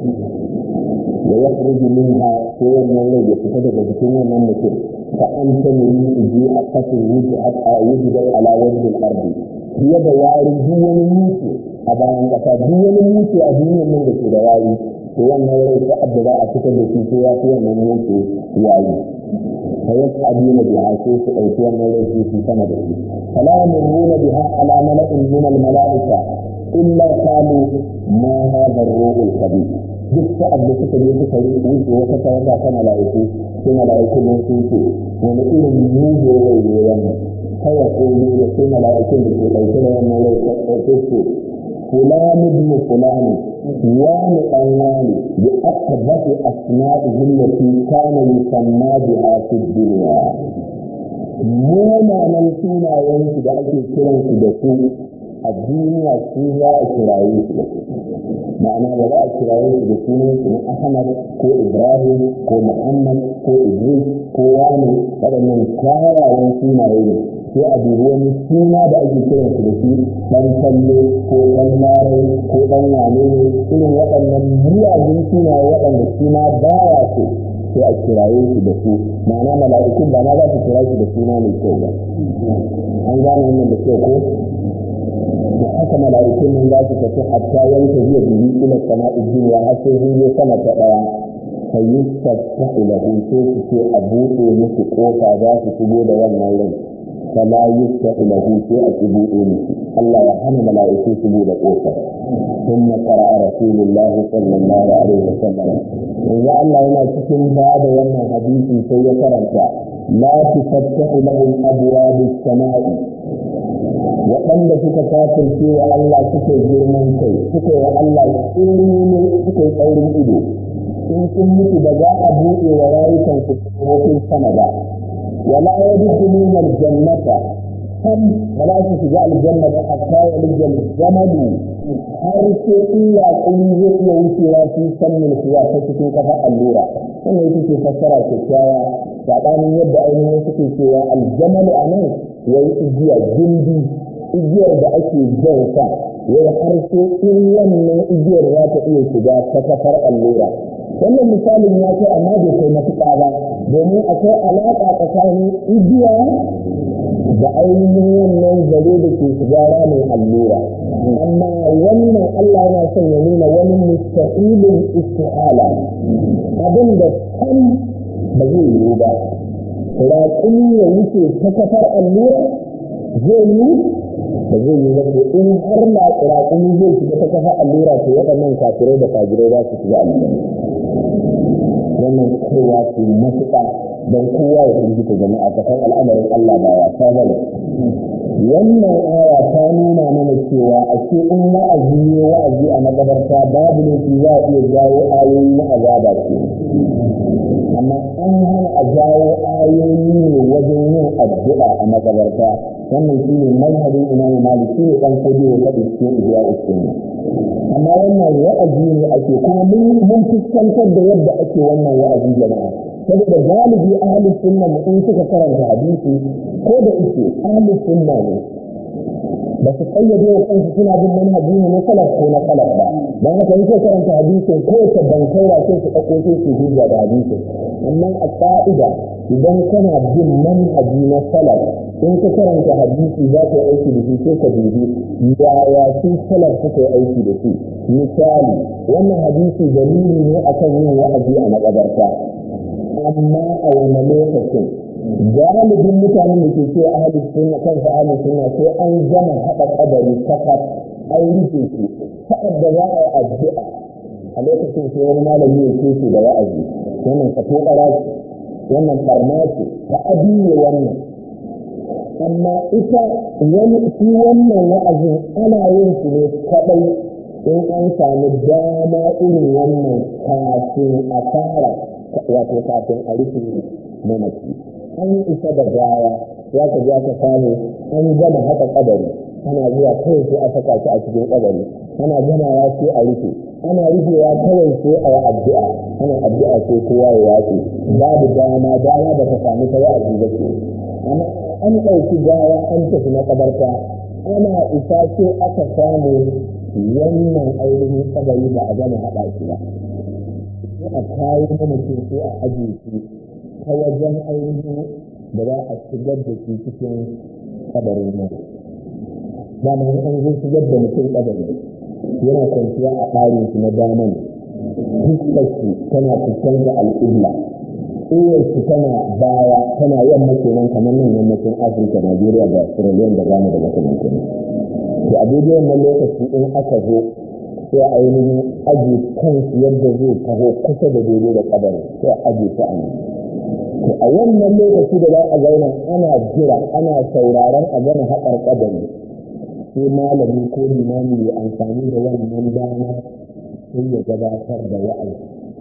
da ya furji minha sai wannan rai ya fita daga jikin wannan mutum ka an ta nemi iji a kasin wuce a wujudar ala wajen ardi fiye da wari duk wani mutu a bayan ƙasa duk wani mutu a duniyar nan da ke da wari to wannan rai ta abda za a fitar da shi ko ya fi wannan mutu yayi fa yas'aluna biha sai su ɗauki wannan rai su sama da shi fala yamurruna biha ala mala'in min al mala'ika illa qalu ma hadha ar-ruhul khabith duk sa'ad da suka je suka yi wuce wata tawaga ta mala'iku sai mala'iku nan sun ce wani irin mugun rai ne wannan kawai ƙoli da sai mala'ikun da ke ɗauke da wannan rai ta ɗauke su fulani ibn fulani wani ɗan wani bi akbati asma'ihi allati kana yusamma biha fi dunya munanan sunayen su da ake kiran su da su a duniya su za a kiraye su da su ma'ana ba za a kiraye su da sunan su na ahmad ko ibrahim ko muhammad ko idris ko wani waɗannan kyawawan sunaye ne sai a dubi wani suna da ake kiran su da shi dan kallo ko dan larai ko dan wane ne irin waɗannan miyagun sunaye waɗanda suna baya so sai a kiraye su da su ma'ana mala'ikun ba ma za su kira shi da suna mai kyau ba an gane wannan da kyau ko da haka mala'ikun nan za su tafi hatta yanka zuwa biyu ila sama'i duniya har sai sun je sama ta ɗaya فيستفتح له سيف أبوه مثل قوفا ذات سبود والنورين فلا يفتح له شيء أبوه مثل الله يرحم ملائكة سبود قوفا ثم قرأ رسول الله صلى الله عليه وسلم إذا الله هنا تكن بعد يوم حديث سيكرمك لا تفتح لهم أبواب السماء waɗanda suka kafirce wa Allah suka girman kai suka yi Allah tsiri suka yi tsaurin ido in sun mutu da za a buɗe wa rayukan su kofin sama ba wala ya dukulun aljannata kan ba za su shiga aljanna ba a kawo aljan zamanu har sai in yaƙuri zai iya wucewa su sannin kuwa ta cikin kafa allura wannan ita ce fassara kyakkyawa saɓanin yadda ainihin suke cewa aljamalu a nan wai igiya gindi igiyar da ake jan sa wai har sai in wannan igiyar za ta iya shiga ta kafar allura wannan misalin ya kai amma bai kai matuƙa ba domin akwai alaƙa tsakanin igiya da ainihin wannan zare da ke shiga ramin allura amma wannan Allah yana son ya nuna wani mustaqilin istihala abin da kan ba zai yiwu ba raƙumi ya wuce ta kafar allura zai yi ba zai yi ba ko in har na raƙumi zai shiga ta kafar allura to waɗannan kafirai da fajirai za su shiga allura wannan kowa ce matuƙa don kowa ya firgita jama'a ta kan al'amarin Allah ba ya ta bane wannan aya ta nuna mana cewa a ce in wa'azi ne wa'azi a magabarta babu ne za a iya jawo ayoyi na azaba ce amma an hana a jawo ayoyi ne wajen yin addu'a a magabarta wannan shi ne mazhabin imamu malik shi ne ɗan kodi ya faɗi cikin ijiya usunna amma wannan wa'azi ne ake kuma mun fuskantar da yadda ake wannan wa'azi jama'a saboda galibi ahlus sunna mu in suka karanta hadisi ko da ike ahlus sunna ne ba su kayyade wa kansu suna bin manhaji ne na salaf ko na salaf ba don haka in karanta hadisin ko ta bankaura sai su ɗauko sai su hujja da hadisin amma a ƙa'ida idan kana bin manhaji na salaf in ka karanta hadisi za ka yi aiki da shi sai ka dubi yaya su salaf suka yi aiki da shi misali wannan hadisi dalili ne akan yin wa'azi a makabarta amma a wani lokacin galibin mutanen da ke ce ahalin sunna kansa ahalin sunna sai an gama haɗa ƙadari kakaf an rufe shi sa'ad da za a yi addu'a a lokacin sai wani malami ya ce shi da wa'azi wannan ka tokara ce wannan farma ce ta abiye wannan amma ita wani shi wannan wa'azin ana yin shi ne kaɗai in an sami dama irin wannan kafin a fara wato kafin a rufe mamaki an isa da gaya ya ka ja ka samu an gama haka kadari ana zuwa kawai sai a saka shi a cikin kadari ana gamawa sai a rufe ana rufewa kawai sai a yi addu'a ana addu'a sai kowa ya watsi babu dama dama da ta sami ta wa'azi ba ke amma an ɗauki gawa an tafi na kabarta ana isa sai aka samu wannan ainihin kabari ba a gama haɗa shi ba sai a kawo mutum sai a ajiye shi ta wajen ainihin da za a shigar da shi cikin kabarin nan ba ma an zai shigar da mutum kabari yana kwanciya a ɓarin shi na daman fuskar shi tana fuskantar al'umma uwar shi tana baya tana yamma kenan kamar nan yammacin afirka najeriya da sierra da ghana da makamantan to a daidai wannan lokaci in aka zo sai ainihin aje kansu yadda zai taho kusa da daidai da kabarin sai aje ta a nan to a wannan lokaci da za a zauna ana jira ana sauraron a gama haƙar ƙadari sai malami ko limami ya amfani da wannan dama sai ya gabatar da wa'azi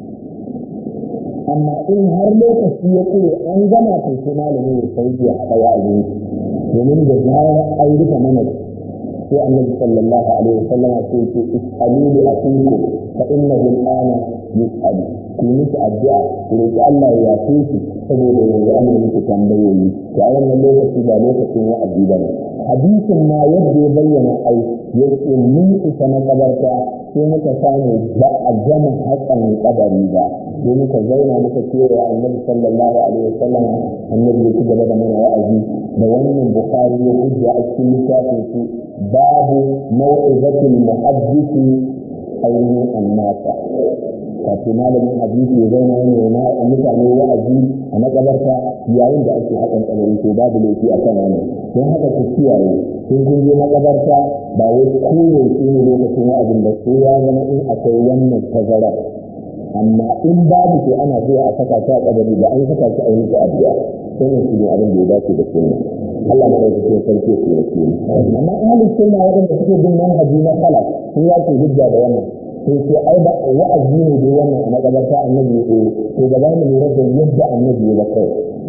amma in har lokaci ya kure an gama to sai malami ya sauki ya haɗa wa'azi domin da zarar an rufe mana sai annabi sallallahu alaihi wasallam sai ce is'alu li akiku fa innahu al'ana yus'alu ku miki addu'a ku roki Allah ya yafe shi saboda yanzu an miki tambayoyi to a wannan lokaci ba lokacin wa'azi bane hadisin ma yadda ya bayyana ai yake mun isa na kabarta sai muka samu ba a gama hakan kabari ba sai muka zauna muka kewa annabi sallallahu alaihi wasallam annabi ya ci gaba da mana wa'azi da wannan bukhari ya hujja a cikin littafin su babu mau'izatul muhaddisi ainihin annasa wato malamin hadisi ya zauna yana na mutane wa'azi a makabarta yayin da ake hakan kabari to babu laifi a kan wannan don haka ku kiyaye sun kun je makabarta ba wai koyaushe ne lokacin wa'azin da sai ya zama in akwai wannan tazarar amma in babu to ana zuwa a saka ta a kabari da an saka shi a yi addu'a sai shi ne abin da ya dace da sunna Allah ma da ke sarki su da ke amma ahli sunna wadanda suke bin manhaji na kala sun ya ce hujja da wannan sai ce ai ba wa'azi ne da wannan a makabarta annabi ya to gaba mu lura da yadda annabi ya kai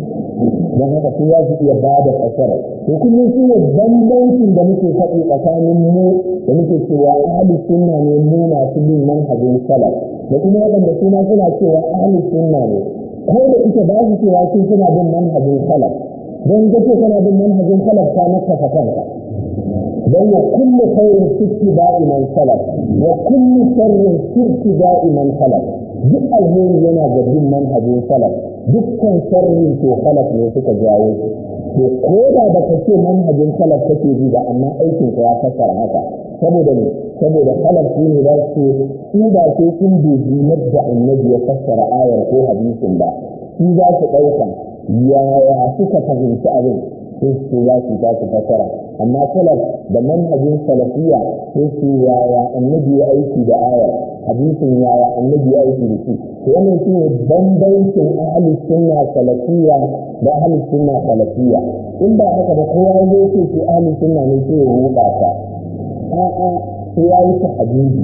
don haka sun ya su iya ba da fasara to kullum shi ne bambancin da muke faɗi tsakanin mu da muke cewa ahli sunna ne mu masu bin manhajin salaf da kuma waɗanda suna suna cewa ahli sunna ne ko da ita ba su cewa sun suna bin manhajin salaf don gace kana bin manhajin salaf ta naka kanka don wa kullu khairin fi ba'i man salaf wa kullu sharrin fi ba'i man salaf duk alheri yana ga bin manhajin salaf dukkan sharrin to salaf ne suka jawo to ko da baka ce manhajin salaf kake bi ba amma aikin ka ya fassara haka saboda ne saboda salaf su ne za su su ba sai sun dubi yadda annabi ya fassara ayar ko hadisin ba su za su ɗauka yaya suka fahimci abin sai su za su za su fassara amma salaf da manhajin salafiya sai su yaya annabi ya aiki da ayar hadisin yaya annabi ya aiki da shi to wannan shi ne bambancin ahli sunna salafiya da ahli sunna salafiya in ba haka ba kowa ya ce shi ahli sunna ne sai ya ruɗa ta a'a sai ya yi tahajjudi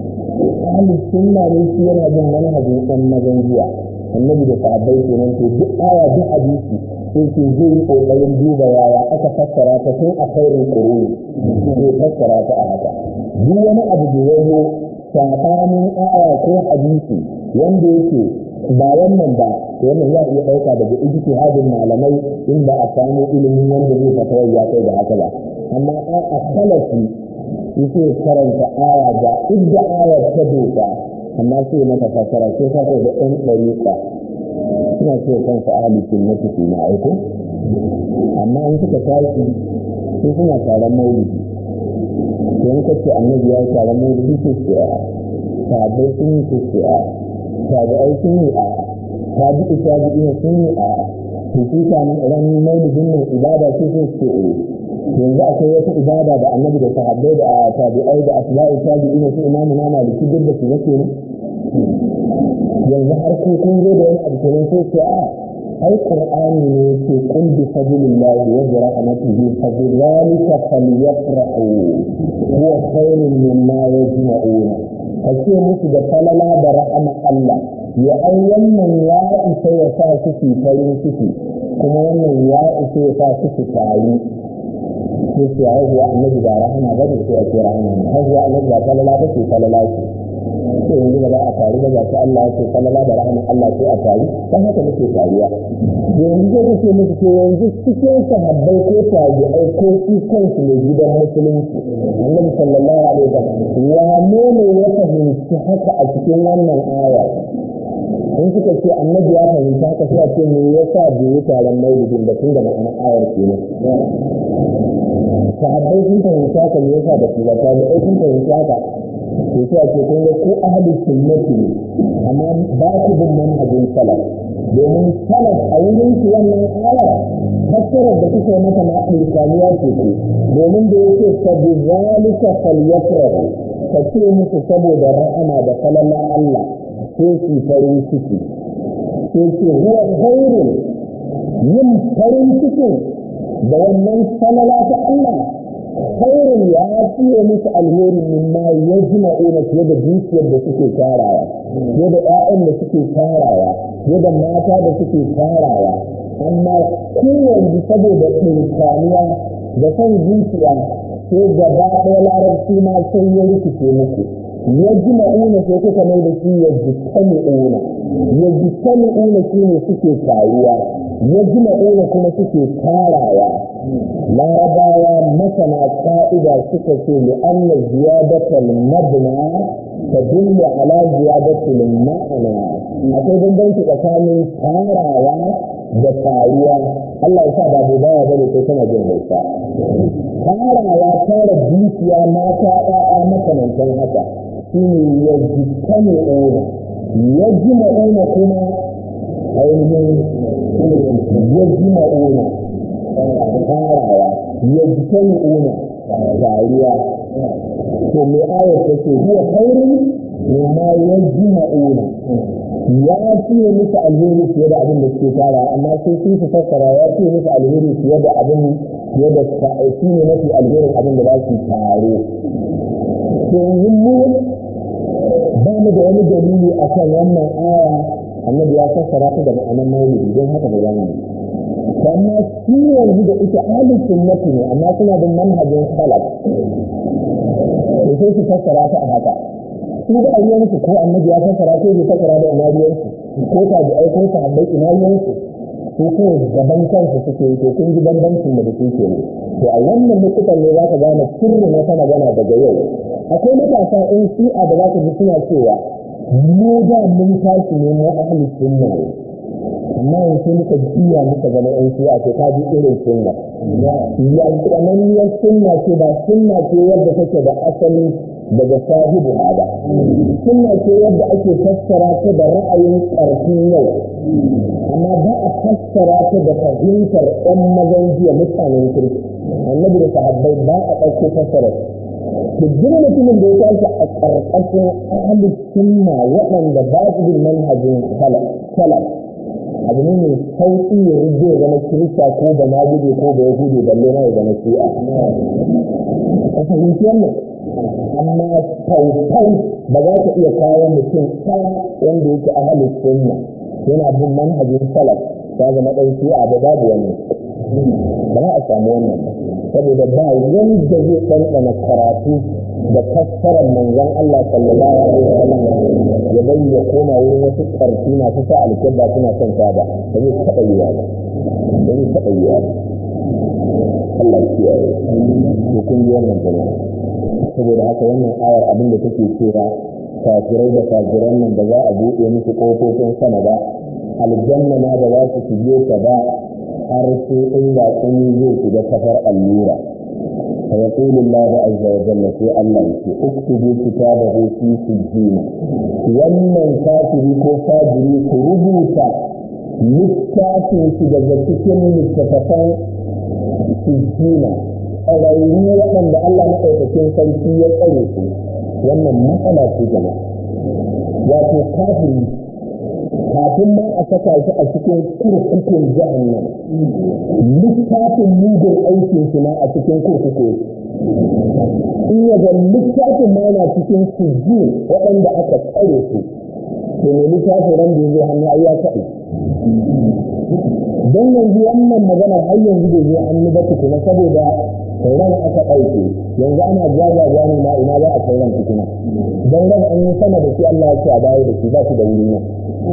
ahli sunna ne shi yana bin manhajin ɗan mazan jiya annabi da sahabbai kenan to duk aya duk hadisi sai ke zai yi kokarin duba yaya aka fassara ta tun a kairin quruni zai fassara ta a haka duk wani abu da yazo sabanin aya ko hadisi wanda yake ba wannan ba wannan ya iya ɗauka daga ijtihadin malamai in ba a samu ilimin wanda zai fatawa ya kai da haka ba amma a salafi yake karanta aya ga idda ayar ta doka amma sai maka fasara sai ka da ɗan ɗariƙa suna ce kansu ahli sunnati fi na aiko amma in suka tashi sai suna taron maulidi to in kace annabi ya taron maulidi sai ce a sabai sun yi sai ce a tabi'ai sun yi a tabi'i tabi'i sun yi a to shi kan ran maulidin nan ibada sai sai ce eh yanzu akwai wata ibada da annabi da sahabbai da tabi'ai da asba'i tabi'in su imamu na maliki duk da su yake ne yanzu har ko kun zo da wani abu kenan sai ce a ai qur'ani ne yake qul bi fadlillahi wa bi rahmatihi fa bi dhalika falyafrahu huwa khayrun mimma yajma'una kace musu da falala da rahama Allah ya ai wannan ya isa ya sa su fi farin ciki kuma wannan ya isa ya sa su fi tari sai ce haihuwa annabi ba rahama ba ne sai a ce rahama ne haihuwa annabi ba falala ba ce falala ce sai yanzu ba za a taru ba ta Allah ya ce falala da rahama Allah sai a taru dan haka muke taruwa yanzu zai kace musu ce yanzu cikin sahabbai ko tabi'ai ko shi kansu ne gidan musulunci annabi sallallahu alaihi wasallam wane ne ya fahimci haka a cikin wannan aya in suka ce annabi ya fahimta haka sai a ce me yasa bai yi taron maulidin da tun da ma'anar ayar kenan sahabbai sun fahimci haka me yasa da kuma tabi'ai sun fahimci haka to sai ake kun ga ko ahli sunnati ne amma ba ku bin manhajin salaf domin salaf a wurin su wannan aya fassarar da kuke mata na alkaniya ce ku domin da yake fa bi zalika falyafrahu ka ce musu saboda rahama da falala Allah sai su farin ciki sai ce huwa khairun yin farin cikin da wannan falala ta Allah khairun ya fiye musu alheri mimma ya jima'una fiye da dukiyar da suke tarawa fiye da 'ya'yan da suke tarawa fiye da mata da suke tarawa amma kowanne saboda tsinkaniya da son zuciya sai gaba ɗaya larabci ma sai ya rikice muku ya jima'una sai kuka mai da shi ya jitami'una ya jitami'una shi ne suke taruwa ya jima'una kuma suke tarawa larabawa masana ka'ida suka ce li anna ziyadatal mabna tadullu ala ziyadatil ma'ana akwai bambanci tsakanin tarawa da taruwa Allah ya sa ba bai baya bane kai kana jin hausa tarawa tara dukiya mata ɗaya makamantan haka shine ya jikane ona yajma'una kuma ainihin yajma'una farawa yajtami'una tariya to me ayar take huwa khairun mimma yajma'una ya fiye musu alheri fiye da abin da suke tara amma sai sun su fassara ya fiye musu alheri fiye da abin fiye da shi ne mafi alherin abin da za su taro to yanzu mu ba mu da wani dalili a kan wannan aya annabi ya fassara ta da ma'anar maulidi don haka ba za mu amma shi yanzu da ita ahlus sunnati ne amma suna bin manhajin salaf to sai su fassara ta a haka su da ayyansu ko annabi ya fassara ko bai fassara da annabiyansu ko ta da aiko ta habbai inayansu su ko gaban kansu suke yi to kun ji bambancin da suke ne to a wannan lokutan ne za ka gane sirrin wata magana daga yau akwai matasa in shi'a da za ka ji suna cewa mu da mun tashi ne mu ahlus sunna ne amma yanzu muka jiya muka zama yan shi'a to ka ji irin sunna ya tsananniyar sunna ce ba sunna ce yadda take da asali daga sahibu ba sunna ce yadda ake fassara ta da ra'ayin ƙarfin yau amma ba a fassara ta da fahimtar ɗan mazan jiya mutanen kirki annabi da sahabbai ba a ɗauko fassara duk mutumin da ya tashi a ƙarƙashin ahalus sunna waɗanda ba su bin manhajin salaf abu ne mai sauƙi ya rubbe zama kirista ko da na gudu ko da ya gudu balle na ya zama shi'a ka fahimci wannan amma tautau ba za ka iya kawo mutum ɗaya wanda yake ahalus sunna yana bin manhajin salaf ta zama ɗan shi'a da babu wani ba za a samu wannan saboda ba wanda zai ɗanɗana karatu da fassarar manzon Allah sallallahu alaihi wasallam ya bai ya koma wurin wasu ƙarfi masu sa alkebba suna son ta ba ba zai taɓa yiwa ba ba zai taɓa yiwa ba Allah ya kiyaye to kun ji wannan jama'a saboda haka wannan ayar abin da take cewa kafirai da kafiran nan da za a buɗe musu ƙofofin sama ba aljanna ma da za su shige ta ba har sai inda kuni zai shiga kafar allura فيقول الله عز وجل في الله اكتبوا كتابه في سجين wannan kafiri ko fajiri ku rubuta littafin shi daga cikin littattafan sujjina tsararru waɗanda Allah maɗaukakin sarki ya tsare su wannan matsala ce jama'a wato kafiri kafin ma a saka shi a cikin kurkukun jahannam littafin mugun aikin shi ma a cikin kurkuku in ya ga littafin ma yana cikin sujji waɗanda aka tsare su to ne littafin ran da zai hannu ai ya kaɗe don yanzu wannan magana har yanzu bai zai hannu ba tukuna saboda ran aka ɗauke yanzu ana jajaja ne ma ina za a kai ran tukuna don ran an yi sama da shi Allah ya ce a baya da shi ba shi da wuri ne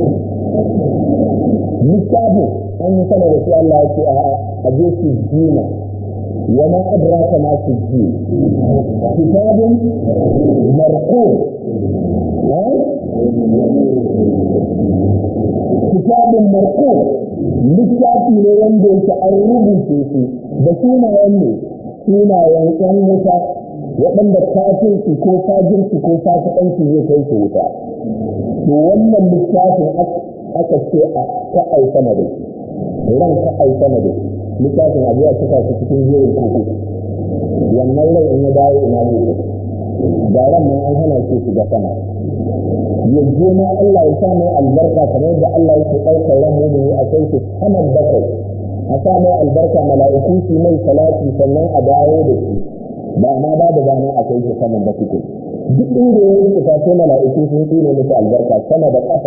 littafin an yi sama da shi Allah ya ce a je su jina wa ma adraka ma su ji kitabun marqum kitabun marqum littafi ne wanda yake an rubuce shi da sunayen ne sunayen ƴan wuta waɗanda kafirci ko fajirci ko fasikanci zai kai su wuta to wannan littafin aka ce a ka sama da shi ran ka sama da shi littafin abu ya cika su cikin jerin kuku wannan rai in ya dawo ina ne da ran nan an hana shi shiga sama yanzu ma Allah ya sa mai albarka kamar yadda Allah yake ɗaukar ran mu a kai shi saman bakwai a sa mai albarka mala'iku su mai salati sannan a dawo da shi ba ma ba da dama a kai shi saman bakwai duk inda ya yi ta sai mala'iku sun tsine musu albarka sama da ƙasa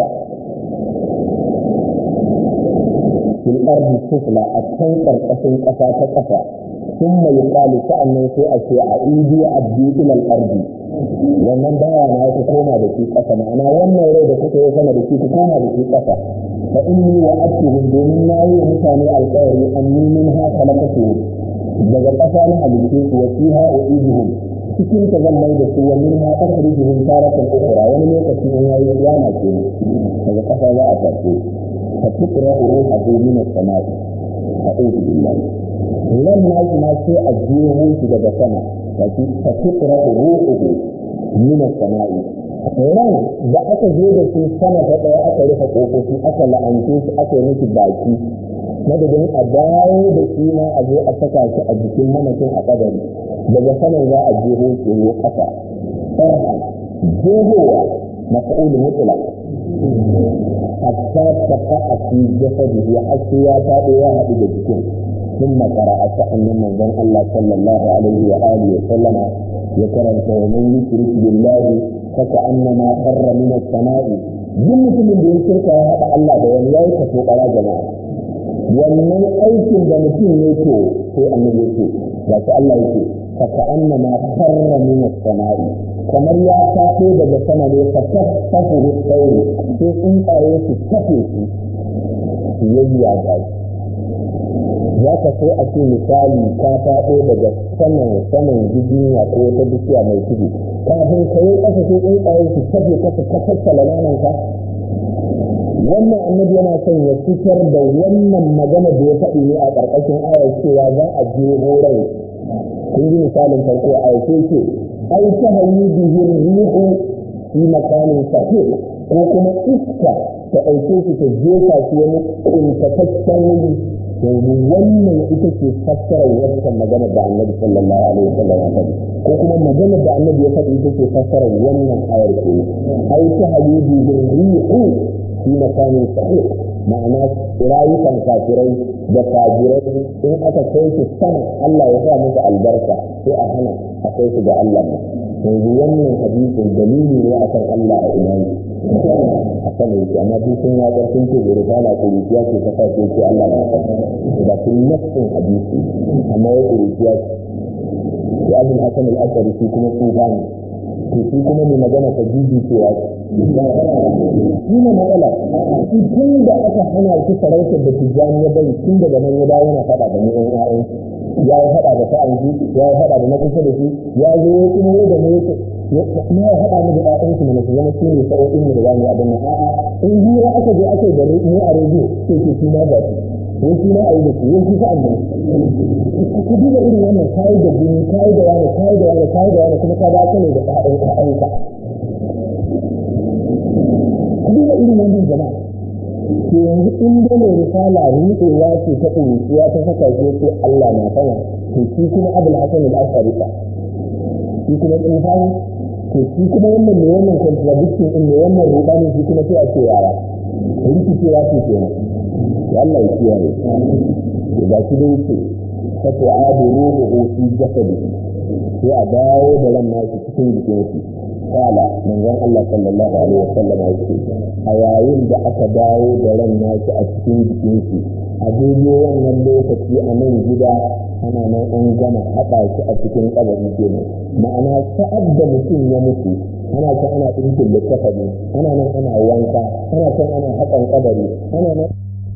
fil ardi sufla a can karkashin ƙasa ta ƙasa sun mai ƙali sa'annan sai a ce a idi abdi ilal ardi wannan baya na ya koma da shi ƙasa ma'ana wannan rai da kuka yi sama da shi ku koma da shi ƙasa fa inni wa atuhum domin na yi mutane alƙawari anni min ha khalaqatuhum daga ƙasa na halittu su wa fiha uiduhum cikin ta zan mai da su wa min ha akhrijuhum taratan ukhra wani lokaci in yayi kiyama ke daga ƙasa za a tafi fa tuqra ruhuhu min as-sama'i a'udhu billahi ran na kuma sai a jiyo shi daga sama wato fa tuqra ruhuhu min as-sama'i ran da aka je da su sama ta ɗaya aka rufe ƙofofi aka la'ance su aka yi miki baki madadin a dawo da shi ma a zo a saka shi a jikin mamacin a kadari daga saman za a jeho tsoro ƙasa farhan jehowa mafa'ul mutlaq hatta taqa fi jasadihi har sai ya faɗo ya haɗu da jikin ثم قرأ سأن من ذن الله صلى الله عليه وآله وسلم يكرم ومن يشرك بالله فكأنما خر من السماء duk mutumin da ya shirka ya haɗa Allah da wani ya yi kaso ɗaya jama'a wannan aikin da mutum ya to sai annabi ya ce ga shi Allah yake fa ka annama kharra min as-sama'i kamar ya tafi daga sama ne fa tafahu sauri sai tsuntsaye su tafe su su yayya ga za ka so a ce misali ka faɗo daga saman saman giginya ko wata bishiya mai tudu kafin ka yi ƙasa sai tsuntsaye su tafe ka su kafassala nananka wannan annabi yana son ya fitar da wannan magana da ya faɗi ne a ƙarƙashin ayar cewa za a je horai kun ji misalin farko a yake ce ai ta hanyi bihin rihu fi makamin sahih ko kuma iska ta ɗauke shi ta jefa shi wani ƙuntataccen wuri yanzu wannan ita ce fassarar wancan maganar da annabi sallallahu alaihi wasallam ya faɗi ko kuma maganar da annabi ya faɗi ita ce fassarar wannan ayar ke ai ta hanyi bihin rihu fi makamin sahih ma'ana rayukan kafirai da fajirai in aka kai su sama Allah ya sa musu albarka sai a hana a kai su ga Allah yanzu wannan hadisin dalili ne akan Allah a ina a kan yake amma duk sun ya sun ce da risala kuruciya ce ta sace ce Allah na san da kun nafsin hadisi amma ya kuruciya ce ya abin hasan al-asari shi kuma tsufa ne to shi kuma mai magana ta jiji cewa shi ne matsala shi tun da aka hana shi sarautar da tijjani ya bari tun daga nan ya dawo yana faɗa da mu ɗan ƴaƴan ya yi faɗa da sa'an shi ya yi faɗa da na kusa da shi ya zo ya kuma ya da mu ya kuma ya haɗa mu da ƴaƴan shi mana su zama su ne sa'o'in mu da za mu yi abin nan a'a in hira aka je aka yi da mu a rediyo sai ke shi ma ga shi wai shi ma a yi da shi wai shi sa'an nan ku duba irin wannan kayi da jini kayi da wani kayi da wani kayi da wani kuma ka ba ka ne da ƴaƴan ƴaƴanka ku duba irin wannan jama'a to yanzu in da mai risala ruɗewa ce ta ƙuruciya ta saka shi ko Allah na sama to shi kuma abul hasan al-ashari fa shi kuma tsufani to shi kuma wannan mai wannan contradiction din mai wannan ruɗanin shi kuma sai a ce yara rikicewa ce kenan ya Allah ya kiyaye to ga shi dai ce fa tu'adu ruhuhu fi jasadihi sai a dawo da ran nashi cikin jikin shi kala manzon Allah sallallahu alaihi wasallam ya ce a yayin da aka dawo da ran nashi a cikin jikin shi a daidai wannan lokaci a nan gida ana nan an gama haɗa shi a cikin kabari kenan ma'ana sa'ad da mutum ya mutu ana can ana ɗinkin littafi ana nan ana wanka ana can ana haƙan kabari ana nan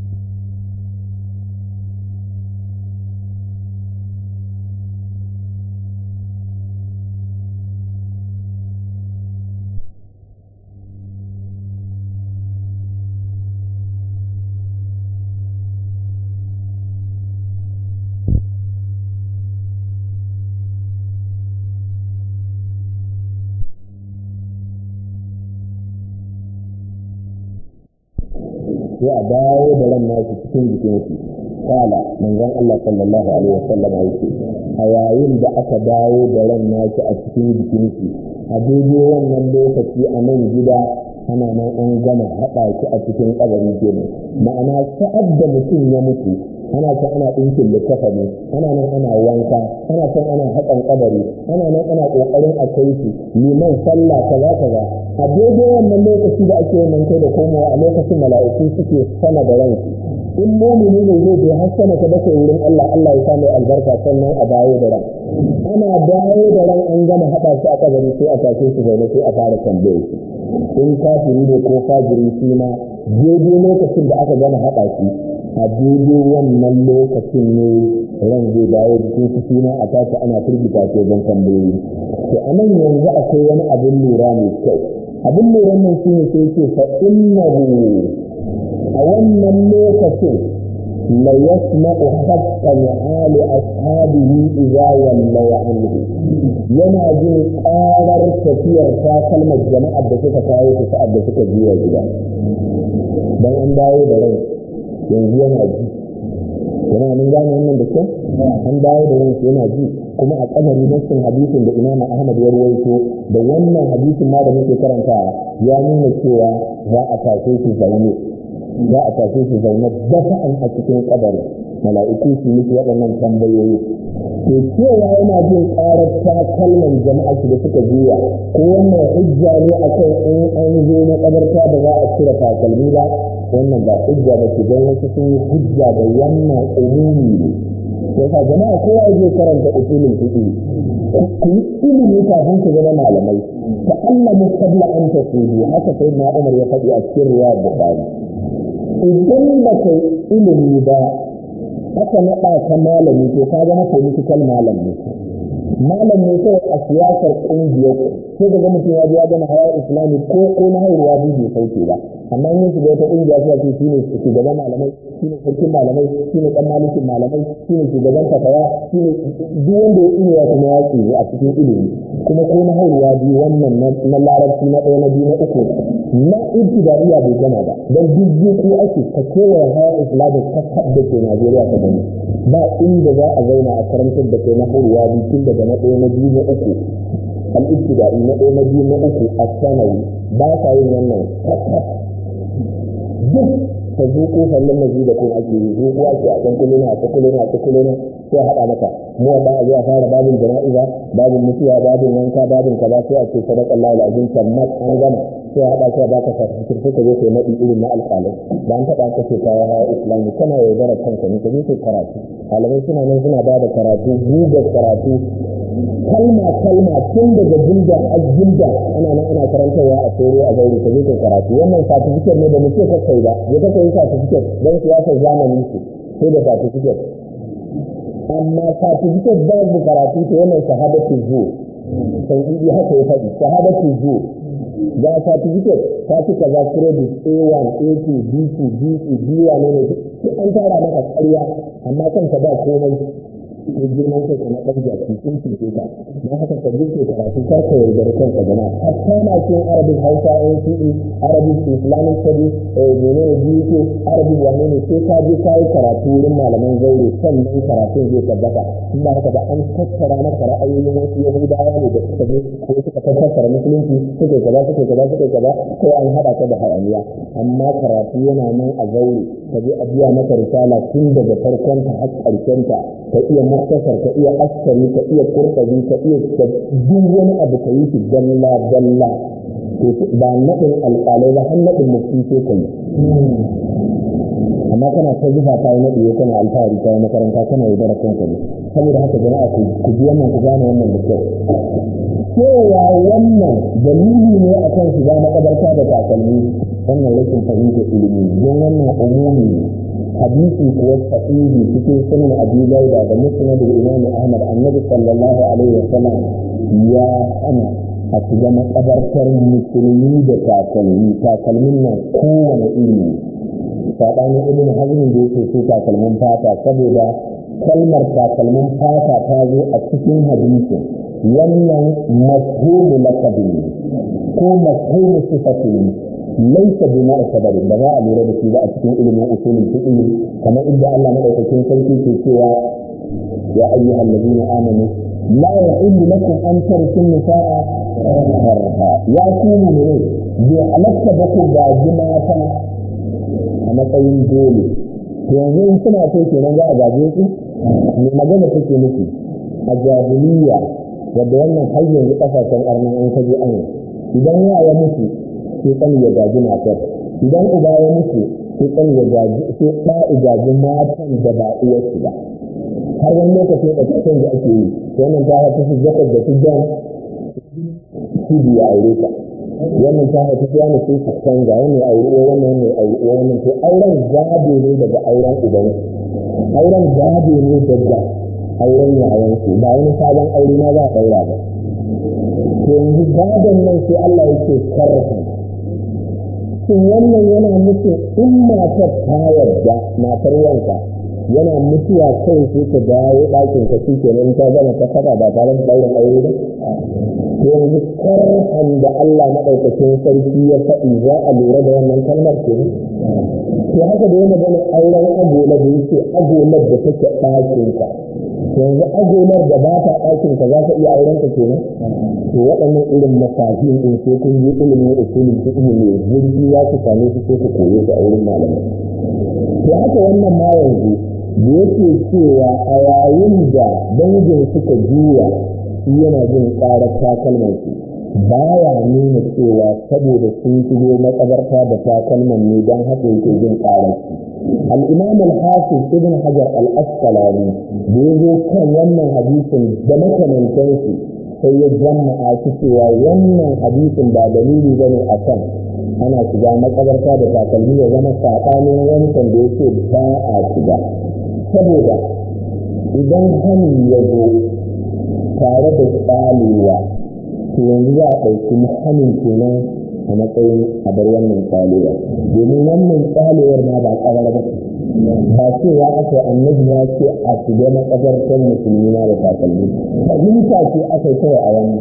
sai a dawo da ran nashi cikin jikin shi kala manzon Allah sallallahu alaihi wasallam yake a yayin da aka dawo da ran nashi a cikin jikin shi a daidai wannan lokaci a nan gida ana nan an gama haɗa shi a cikin kabari kenan ma'ana sa'ad da mutum ya mutu ana can ana ɗinkin littafani ana nan ana wanka ana can ana haƙan kabari ana nan ana ƙoƙarin a kai shi liman sallah kaza kaza a daidai wannan lokaci da ake yin kai da komowa a lokacin mala'iku suke sama da ranki in mumini ne zai je har sama ta bakwai wurin Allah Allah ya samu albarka sannan a dawo da ran ana dawo da ran an gama haɗa shi a kabari sai a tashe shi zaune sai a fara tambaye shi in kafiri ne ko fajiri shi ma daidai lokacin da aka gama haɗa shi a daidai wannan lokacin ne ran zai dawo jikin su shi ma a tashi ana firgita ce don tambayoyi to a nan yanzu akwai wani abin lura mai kyau abin lura nan shi ne sai ce fa innahu a wannan lokacin la yasma'u haqqan 'ali ashabihi idza wallaw anhu yana jin ƙarar tafiyar ta kalmar jama'ar da suka kawo su sa'ad da suka juya gida dan an dawo da rai yanzu yana ji yana mun gane wannan da kyau an dawo da ransu yana ji kuma a kadari nassin hadisin da imamu ahmad ya rawaito da wannan hadisin ma da muke karantawa ya nuna cewa za a tashe shi zaune za a tashe shi zaune dafa'an a cikin kadari mala'iku su yi waɗannan tambayoyi to cewa yana jin ƙarar takalman jama'a da suka juya ko wannan hujja ne akan in an zo na kabarta da za a cire takalmi ba wannan ba hujja ba ce don wasu sun yi hujja da wannan umumi ne yasa jama'a kowa zai karanta usulin fiqh ku yi ilimi kafin ku zama malamai ta Allah mu qabla an tasudu haka sai na Umar ya faɗi a cikin riwayar Bukhari idan ba kai ilimi ba aka naɗa ka malami to ka zama political malam ne malam ne kawai a siyasar ƙungiyar sai ga mutum ya ya gama hawa islami ko ko na haihuwa biyu bai sauke ba amma yin shiga wata ƙungiya sai ce shine shugaban malamai shine sarkin malamai shine dan malikin malamai shine shugaban fatawa shine duk wanda ya iya kuma ya tsiri a cikin ilimi kuma ko na haihuwa biyu wannan na larabci na ɗaya na biyu na uku na ibtidaiya bai gama ba dan duk ko ake ka kewaye hawa islami ka da ke Najeriya ka gani ba inda za a zauna a karantar da kai na haihuwa biyu tun daga na ɗaya na biyu na uku al-ibtida'i na ɗaya na biyu na uku a sanawi ba sa yin wannan duk ta zuƙo sannan na da kun ake yi zuƙo ake a kan kulina a kulina a kulina sai haɗa maka mu ba a zuwa fara babin jana'iza babin mutuwa babin wanka babin kaza sai a ce sadaka Allah al-azim tammat an gama sai haɗa ka ba ka certificate sai ka je kai naɗi irin na alƙalai da an taɓa ka ce kawo hawa islami kana yaudarar kanka ne ka je kai karatu malamai suna nan suna ba da karatu gugar karatu kalma kalma tun daga jilda a jilda ana nan ana karantarwa a tsoro a gauri ka je kai karatu wannan certificate ne da muke ka kai ba ya ka kai certificate don siyasar zamanin su sai da certificate amma certificate ba da karatu to wannan shahadatu zuwa sai haka ya faɗi shahadatu zuwa ga certificate ta ci kaza credit A1 A2 B2 B2 B1 ne ne duk an tara maka ƙarya amma kanka ba komai ko girman kai na ɗan jaki sun cince ka don haka ka jirke karatu ka ka yaudar kanka jama'a hatta na cikin arabic hausa NCE arabic islamic studies mene ne BUK arabic wane ne sai ka je ka yi karatu wurin malaman zaure sannan karatun zai tabbata in ba haka ba an tattara maka ra'ayoyin wasu yahudawa ne da suka je ko suka tattara musulunci suka kaza suka kaza suka kaza ko an haɗa ka da hayaniya amma karatu yana nan a zaure ka je a biya maka risala tun daga farkon ta har ƙarshen ta ka iya muktasar ka iya askari ka iya kurkabi ka iya duk wani abu ka yi shi dalla dalla ba naɗin alƙalai ba har naɗin mufti sai ka yi amma kana ta zuba ta yi naɗi kana alfahari ta yi makaranta kana yi dara kanka ne saboda haka jama'a ku bi wannan ku gane wannan da kyau cewa wannan dalili ne akan shiga makabarta da takalmi wannan rashin fahimtar ilimi don wannan umumi ne hadisi kuwa sahihi cikin sunan abi dauda da musnad da imam ahmad annabi sallallahu alaihi wasallam ya hana a shiga makabartar musulmi da takalmi takalmin nan kowane iri saɓanin ibn hazmin da yake so takalmin fata saboda kalmar takalmin fata ta zo a cikin hadisi wannan mafhumu laqabin ko mafhumu sifatin laisa bi mu'tabarin ba za a lura da shi ba a cikin ilimin usulul fiqh kamar inda Allah madaukakin sarki ke cewa ya ayyuhal ladina amanu la yahillu lakum an tarsu nisaa karha ya kuma ne bi halatta ba ku gaji mata a matsayin dole to yanzu in suna so kenan za a gaje su me magana take nufi a jahiliya wadda wannan har yanzu kasashen arnan an kaje an idan ya mutu sai kan ya gaji matar idan uba ya mutu sai kan ya gaji sai ɗa gaji matan da ba uwarsu ba har wani lokacin da kasan da ake yi wannan ta haifi su zakar da su jan su biya aure ta wannan ta haifi su yana sai su canza wannan aure wannan wannan aure wannan to auren gado ne daga auren uban auren gado ne daga auren yayansu ba wani sabon aure ma za a ɗaura ba to yanzu gadon nan sai Allah yake sarrafa shin wannan yana nufin in matar ta yarda matar wanka yana mutuwa kai sai ka dawo ɗakin ka shi kenan ta gama ta saba ba tare da ɗaurin aure ba yanzu karhan da Allah maɗaukacin sarki ya faɗi za a lura da wannan kalmar ke to haka da yana gani auren agola da yake agolar da take ɗakin ka yanzu agolar da ba ta ɗakin ka za ka iya auren ka kenan to waɗannan irin masahin ɗin sai kun yi ilimin usulin fiqh ne zurfi za ku same su sai ku koye su a wurin malamai to haka wannan ma yanzu da yake cewa a yayin da dangin suka juya shi yana jin ƙarar takalman su baya nuna cewa saboda sun shigo makabarta da takalman ne don haka yake jin ƙarar su al-imam al-hafiz ibn hajar al-asqalani da yazo kan wannan hadisin da makamantansu sai ya jama'a cewa wannan hadisin ba dalili bane akan ana shiga makabarta da takalmi ya zama saɓanin wancan da yake ba a shiga saboda idan hannu ya zo tare da tsalewa to yanzu za a ɗauki hannun kenan a matsayin abar wannan tsalewa domin wannan tsalewar ma ba ƙarar ba ba cewa aka yi annabi ya ce a shiga makabartar musulmi na da takalmi fahimta ce aka yi kawai a wannan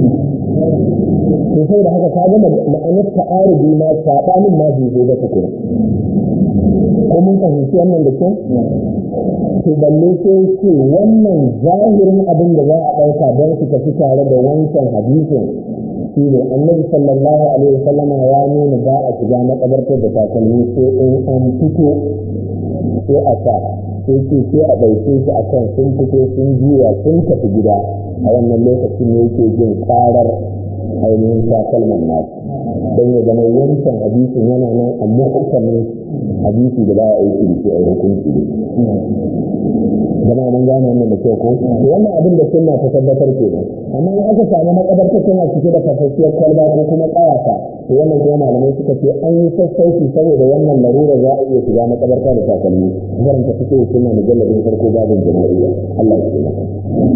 to sai da haka ka gama ma'anar ta'arubi ma saɓanin ma bai zo ba tukuna ko mun fahimci wannan da kyau to balle sai ce wannan zahirin abin da za a ɗauka don su tafi tare da wancan hadisin shi ne annabi sallallahu alaihi wasallam ya nuna ba a shiga makabartar da takalmi sai in an fito sai a sa sai ce sai a ɗauke shi akan sun fito sun juya sun tafi gida a wannan lokacin ne yake jin ƙarar ainihin takalman nasu don ya zama wancan hadisin yana nan a muhkamin hadisi da ba a aiki da shi a hukunci ne zama mun gane wannan da kyau ko to wannan abin da sunna ta tabbatar ke nan amma in aka samu makabarta tana cike da fasasshiyar kwalba ko kuma ƙayata to wannan kuma malamai suka ce an yi sassauci saboda wannan larura za a iya shiga makabarta da takalmi zan ta fito da sunna mujalladin farko babin jama'iyya Allah ya taimaka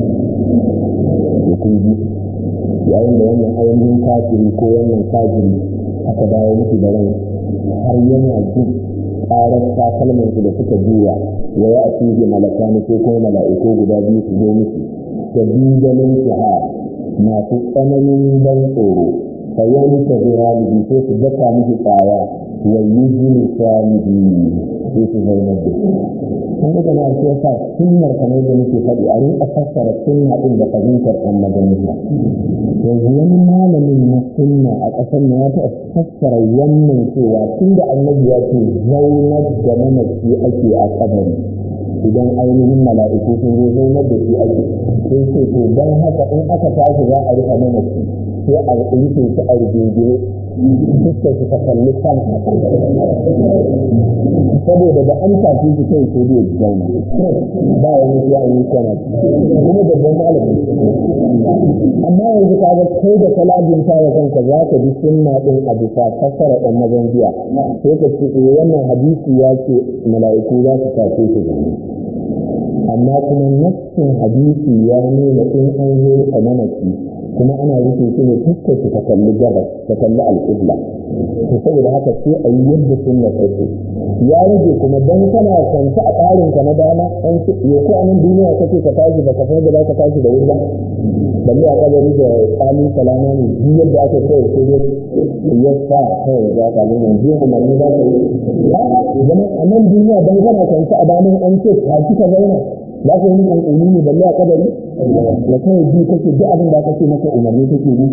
kun ji yayin da wannan ainihin kafiri ko wannan kafiri aka dawo musu da ran har yana jin ƙarar takalman su da suka juya wa ya ake malakani ko kuma mala'iku guda biyu su zo musu da bijalin shahar masu tsananin ban tsoro fa yanka zirani sai su daka miki tsaya wa yi jini samihi sai su zauna da kun ga na ce sa sunnar kamar da nake faɗi a rinka fassara sunna din da fahimtar ɗan majalisa yanzu wani malamin na sunna a ƙasar na ya taɓa fassara wannan cewa tun da annabi ya ce zaunar da mamaci ake a kabari idan ainihin mala'iku sun zo zaunar da shi ake sai ce to don haka in aka tashi za a rufe mamaci sai a rufe shi a rigingine fuskar su ta kalli kan saboda da an tafi shi kai sai zai zauna ba wani ya yi kana kuma babban malami amma yanzu ka ga kai da kalabin ta da kanka za ka bi sunna din a bisa fassara dan mazan jiya sai ka ce eh wannan hadisi ya ce mala'iku za su tafi shi amma kuma nassin hadisi ya nuna in an zo a mamaki kuma ana rufe shi ne fuskar shi ta kalli gabas ta kalli alƙibla to saboda haka sai a yi yadda sunna take ya rage kuma dan kana kwanta a tsarin ka na dama an ce ya ko anan duniya kake ka tashi ba ka san da ka tashi da wuri ba balle a kabari da tsami salama ne duk yadda aka kai sai dai ya sa kai ya ka ga yanzu umarni za ka yi zama a nan duniya dan kana kwanta a daman an ce ka ci ka zauna za ka yi ƙanƙani ne balle a kabari da kawai biyu kake duk abin da kake maka umarni kake bi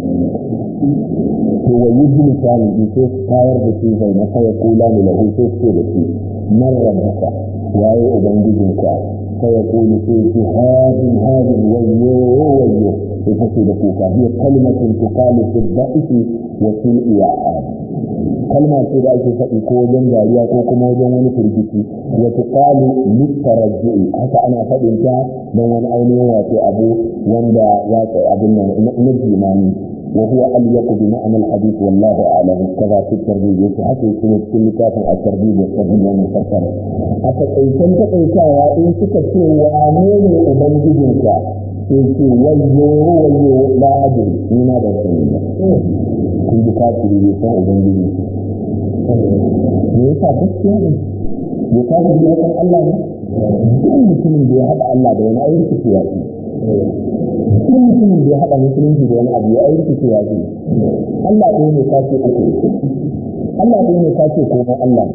to wa yi bin sami bi sai tayar da shi zai na kawai kula ne lahu sai ce da shi man rabbaka waye ubangijinka sai ya kuli sai ce hadin hadin wayyo wayyo sai kace da kuka hiya kalmatun tuqalu fi dha'ifi wa fil i'ad kalma ce da ake faɗi ko wajen dariya ko kuma wajen wani firgici wa tuqalu litarajju'i haka ana faɗin ta don wani ainihin wato abu wanda ya kai abin nan na jimani wa huwa alyaq bi ma'na al-hadith wallahu a'lam kaza fi tarbiyyah yake haka yake ne cikin littafin at-tarbiyyah da tarbiyyah mai fassara a takaitan takaitawa in suka ce wane ne ubangijinka sai ce wayyo wayyo la adri ni na da sani ba kun ji kafiri bai san ubangiji me yasa gaskiya ne ya kafiri ya san Allah ne duk mutumin da ya haɗa Allah da wani ayi rikici ya ce duk mutumin da ya haɗa musulunci da wani abu ya ayi rikici ya ce Allah ɗaya ne ka ce uku Allah ɗaya ne ka ce komai Allah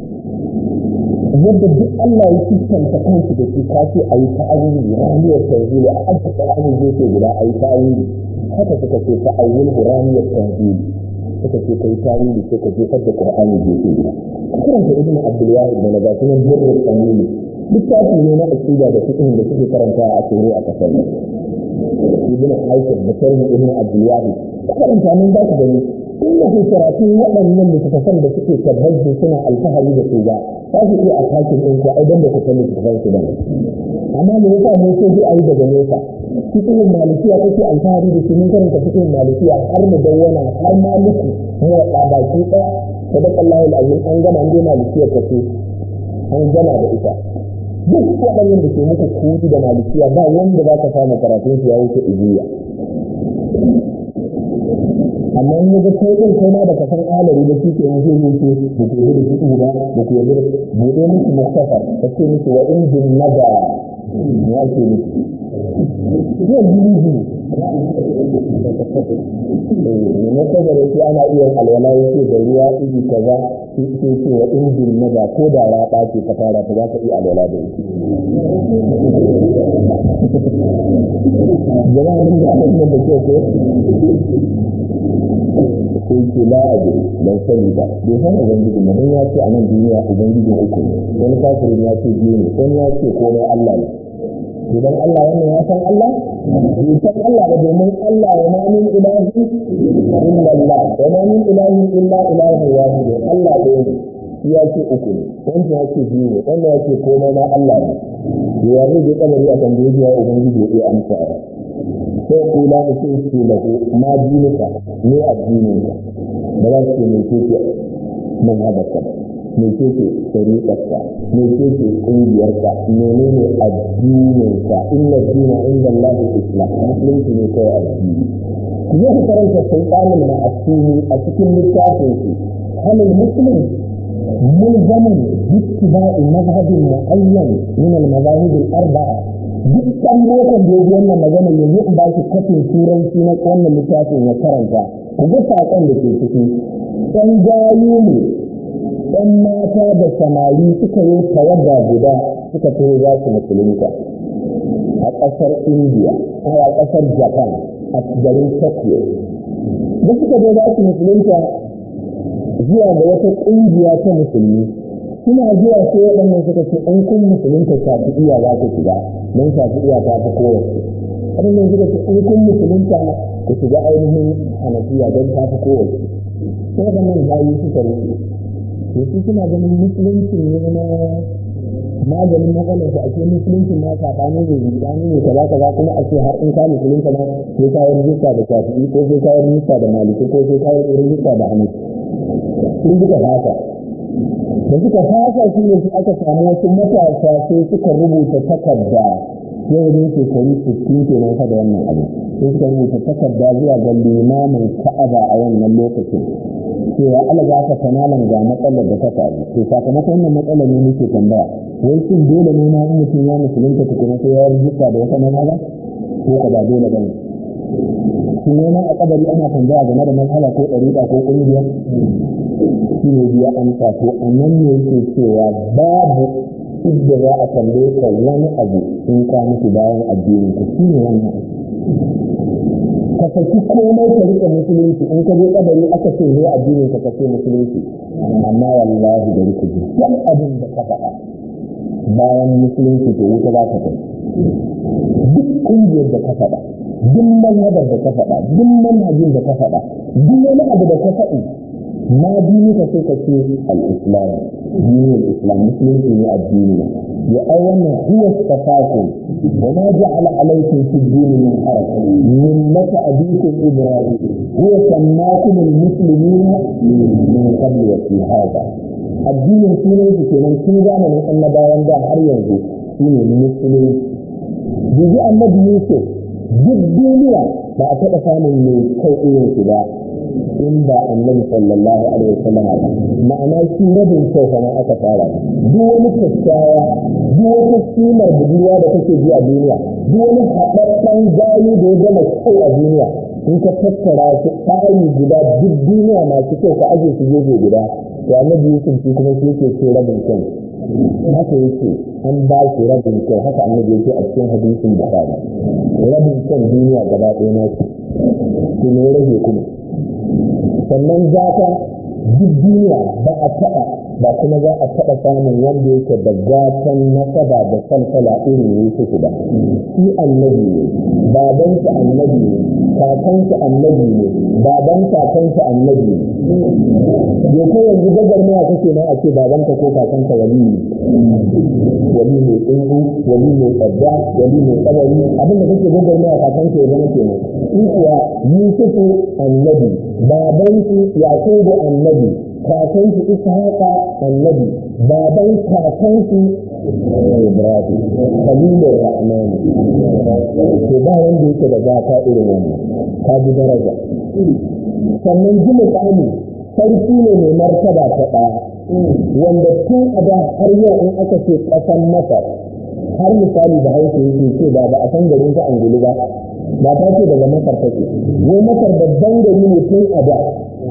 yadda duk Allah ya fuskanta kansu da shi ka ce a yi ta'awili ramiyar tanzili a aka ta'awili gefe guda a yi ta'awili haka suka ce ta'awil ramiyar tanzili suka ce kai tarihi sai ka jefar da Qur'ani gefe guda karanta ibnu Abdul Wahid da naga sunan Birrul Qanuni littafi ne na aqida da fiqh da suke karanta a tsoro a kasar nan ibnu Haysam da sharhi ibnu Abdul Wahid karanta nan za ka gani inda ke karatu waɗannan littattafan da suke tabbaci suna alfahari da su ba za su iya a takin ɗin ko aidan da ku san littattafan su ba amma me yasa mun so bi a yi daga nesa cikin malikiya kake alfahari da shi mun karanta cikin malikiya har mu dawwana har maliki mu da baki ɗaya sadaka Allahu alazim an gama an dai malikiya kace an gama da ita duk waɗannan da ke muku kuɗi da malikiya ba wanda za ka samu karatun su ya wuce ijiya amma in yaga kai din kai ma da ka san alari da shi ke yanzu ne ke da ku yi da shi ba da ku yi da bude musu mustafar ka ce musu wa in bin nada ya ce musu yau biyu biyu ne na saboda shi ana iya alwala ya ce da ruwa iri kaza sai ce wa in bin nada ko da ya ɓace ka fara ta za ka iya alwala da shi jama'a mun ga abin da ke ko sai ce la a jiri don sani ba bai san ubangiji ne don ya ce a nan duniya ubangiji uku ne wani kafirin ya ce biyu ne wani ya ce komai Allah ne idan Allah wannan ya san Allah bai san Allah ba domin Allah wa ma min ilahi illa Allah wa ma min ilahi illa ilahu wahid Allah ɗaya ne shi ya ce uku ne wanda ya ce biyu ne wanda ya ce komai ma Allah ne ya zai je kamari a tambaye ya ubangiji ya iya amsa ba sai kula da sai ce da ma dinuka ne addininka ba za su ce mai keke man haɗaka mai keke shari'arka mai keke ƙungiyarka menene addininka inna dina inda Allah islam musulunci ne kawai addini zai ku karanta sultanin na asini a cikin littafin su halin muslim ملزم باتباع مذهب معين من المذاهب الأربعة duk ɗan lokacin da ya ji wannan magana yanzu in ba shi kafin turanci na wannan littafin ya karanta ku ga saƙon da ke ciki ɗan gayu ne ɗan mata da samari suka yi tawaga guda suka taho za su musulunta a ƙasar indiya a ƙasar japan a garin tokyo da suka zo za su musulunta zuwa ga wata ƙungiya ta musulmi suna zuwa sai waɗannan suka ce in kun musulunta shafi'iya za ku shiga don shafi'iya ta fi kowace waɗannan suka ce in kun musulunta ku shiga ainihin hanafiya don ta fi kowace sai waɗannan bayi suka rufe to su suna ganin musulunci ne na maganin matsalar su ake musulunci ma saɓani ne rudani ne kaza kaza kuma a ce har in ka musulunta ma sai ka yi rijista da shafi'i ko sai ka yi rijista da maliki ko sai ka yi rijista da hanafi sun duka haka da suka fasa shi ne su aka samu wasu matasa sai suka rubuta takarda yau ne shekaru sittin kenan fa da wannan abu sai suka rubuta takarda zuwa ga limamin ka'aba a wannan lokacin cewa alaga ka kanalan ga matsalar da ta faru to sakamakon wannan matsalar ne muke tambaya wai shin dole ne na mutum ya musulunta tukuna sai ya rijista da wata mazhaba ko ka ba dole bane shi ne ma a kabari ana tambaya game da mazhaba ko ɗariƙa ko ƙungiya shi ne biya amsa to a nan ne yake cewa babu idda za a tambaye ka wani abu in ka mutu bayan addinin ka shi ne wannan ka saki komai ka rike musulunci in ka je kabari aka ce ne addinin ka kace musulunci amma wallahi da rike ji duk abin da ka faɗa bayan musulunci to wuta za ka kai duk kungiyar da ka faɗa duk manhajar da ka faɗa duk manhajin da ka faɗa duk wani abu da ka faɗi ma dini ka sai ka ce al-islam dinin islam musulunci ne addini ya ai wannan huwa tafakum wa ma ja'ala alaykum fi din min haraj millata abikum ibrahim huwa sammakum al-muslimina min qabl wa fi hada addinin sunan shi kenan tun zamanin annabawan da har yanzu shine musulunci yanzu annabi yusuf duk duniya ba a taɓa samun mai kai irin shi ba in ba annabi sallallahu alaihi wasallam ba ma'ana shi rabin kyau kamar aka fara duk wani kyakkyawa duk wata kimar budurwa da kake ji a duniya duk wani haɗaɗɗen gayu da ya gama kyau a duniya in ka tattara su ɗari guda duk duniya masu kyau ka aje su gefe guda to annabi yusuf shi kuma shi yake ce rabin kyau haka yake an ba shi rabin kyau haka annabi yake a cikin hadisin bukhari rabin kyan duniya gaba ɗaya na shi to ne rage kuma sannan zaka duk duniya ba a taɓa ba kuma za a taɓa samun wanda yake da gatan nasaba da salsala irin Yusuf ba shi annabi ne babansa annabi ne kakansa annabi ne baban kakansa annabi ne ya ko yanzu gagar maya kake na a ce babanka ko kakanka wali ne wali mai tsingu wali mai tsada wali mai tsabari abinda kake gagar maya kakanka ya zama kenan shi kuwa Yusufu annabi babansu Yakubu annabi kakansu Ishaqa annabi baban kakansu Ibrahim Khalilur Rahman to ba wanda yake da gata irin wannan ka ji daraja sannan ji muƙami sarki ne mai martaba ta ɗaya wanda tun a da har yau in aka ce ƙasan Masar har misali da hausa yake ce ba ba a san garin ta angulu ba ba ta ce daga Masar take wai Masar babban gari ne tun a da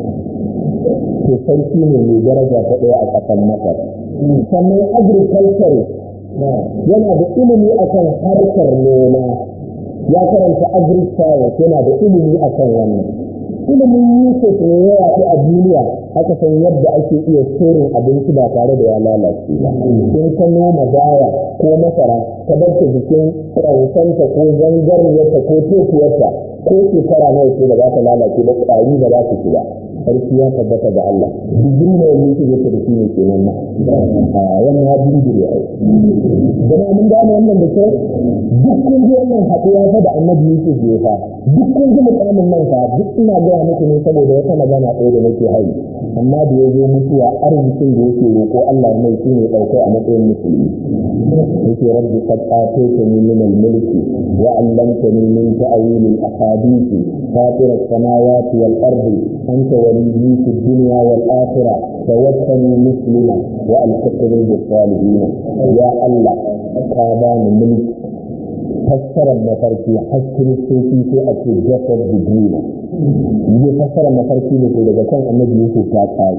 to sarki ne mai daraja ta ɗaya a ƙasar Masar. Sannan agriculture yana da ilimi akan harkar noma ya karanta agri-science yana da ilimi akan wannan. Ilimin Yusuf ne ya yaɗu a duniya aka san yadda ake iya sorin abinci ba tare da ya lalace ba. In ka noma dawa ko masara ka bar ta jikin ƙansanta ko zangarniyarta ko tokiyarta ko shekara nawa ce da za ta lalace ba ƙwari ba za su ci ba. sarki ya tabbata ga Allah digiri na yanzu yake yake da shi ne kenan na a wannan ya digiri ai jama'a mun gane wannan da kyau duk kun ji wannan haɗuwa fa da annabi Yusuf ya fa duk kun ji mukamin nan fa duk ina gaya muku ne saboda wata magana ɗaya da nake hari amma da ya zo mutuwa arzikin da yake roƙo Allah ya mai shine ɗaukai a matsayin musulmi yake rabbi qad ataytani min al-mulki wa 'allamtani min ta'wil al-ahadith fatir as-samawati wal-ardi anta waliyyi fi ad-dunya wal-akhirah tawaffani muslima wa alhiqni bis-salihin ya Allah ka ba ni mulki fassarar mafarki har kiristoci sai a ce jasad bidina yi fassarar mafarki ne daga kan annabi yusuf ta kare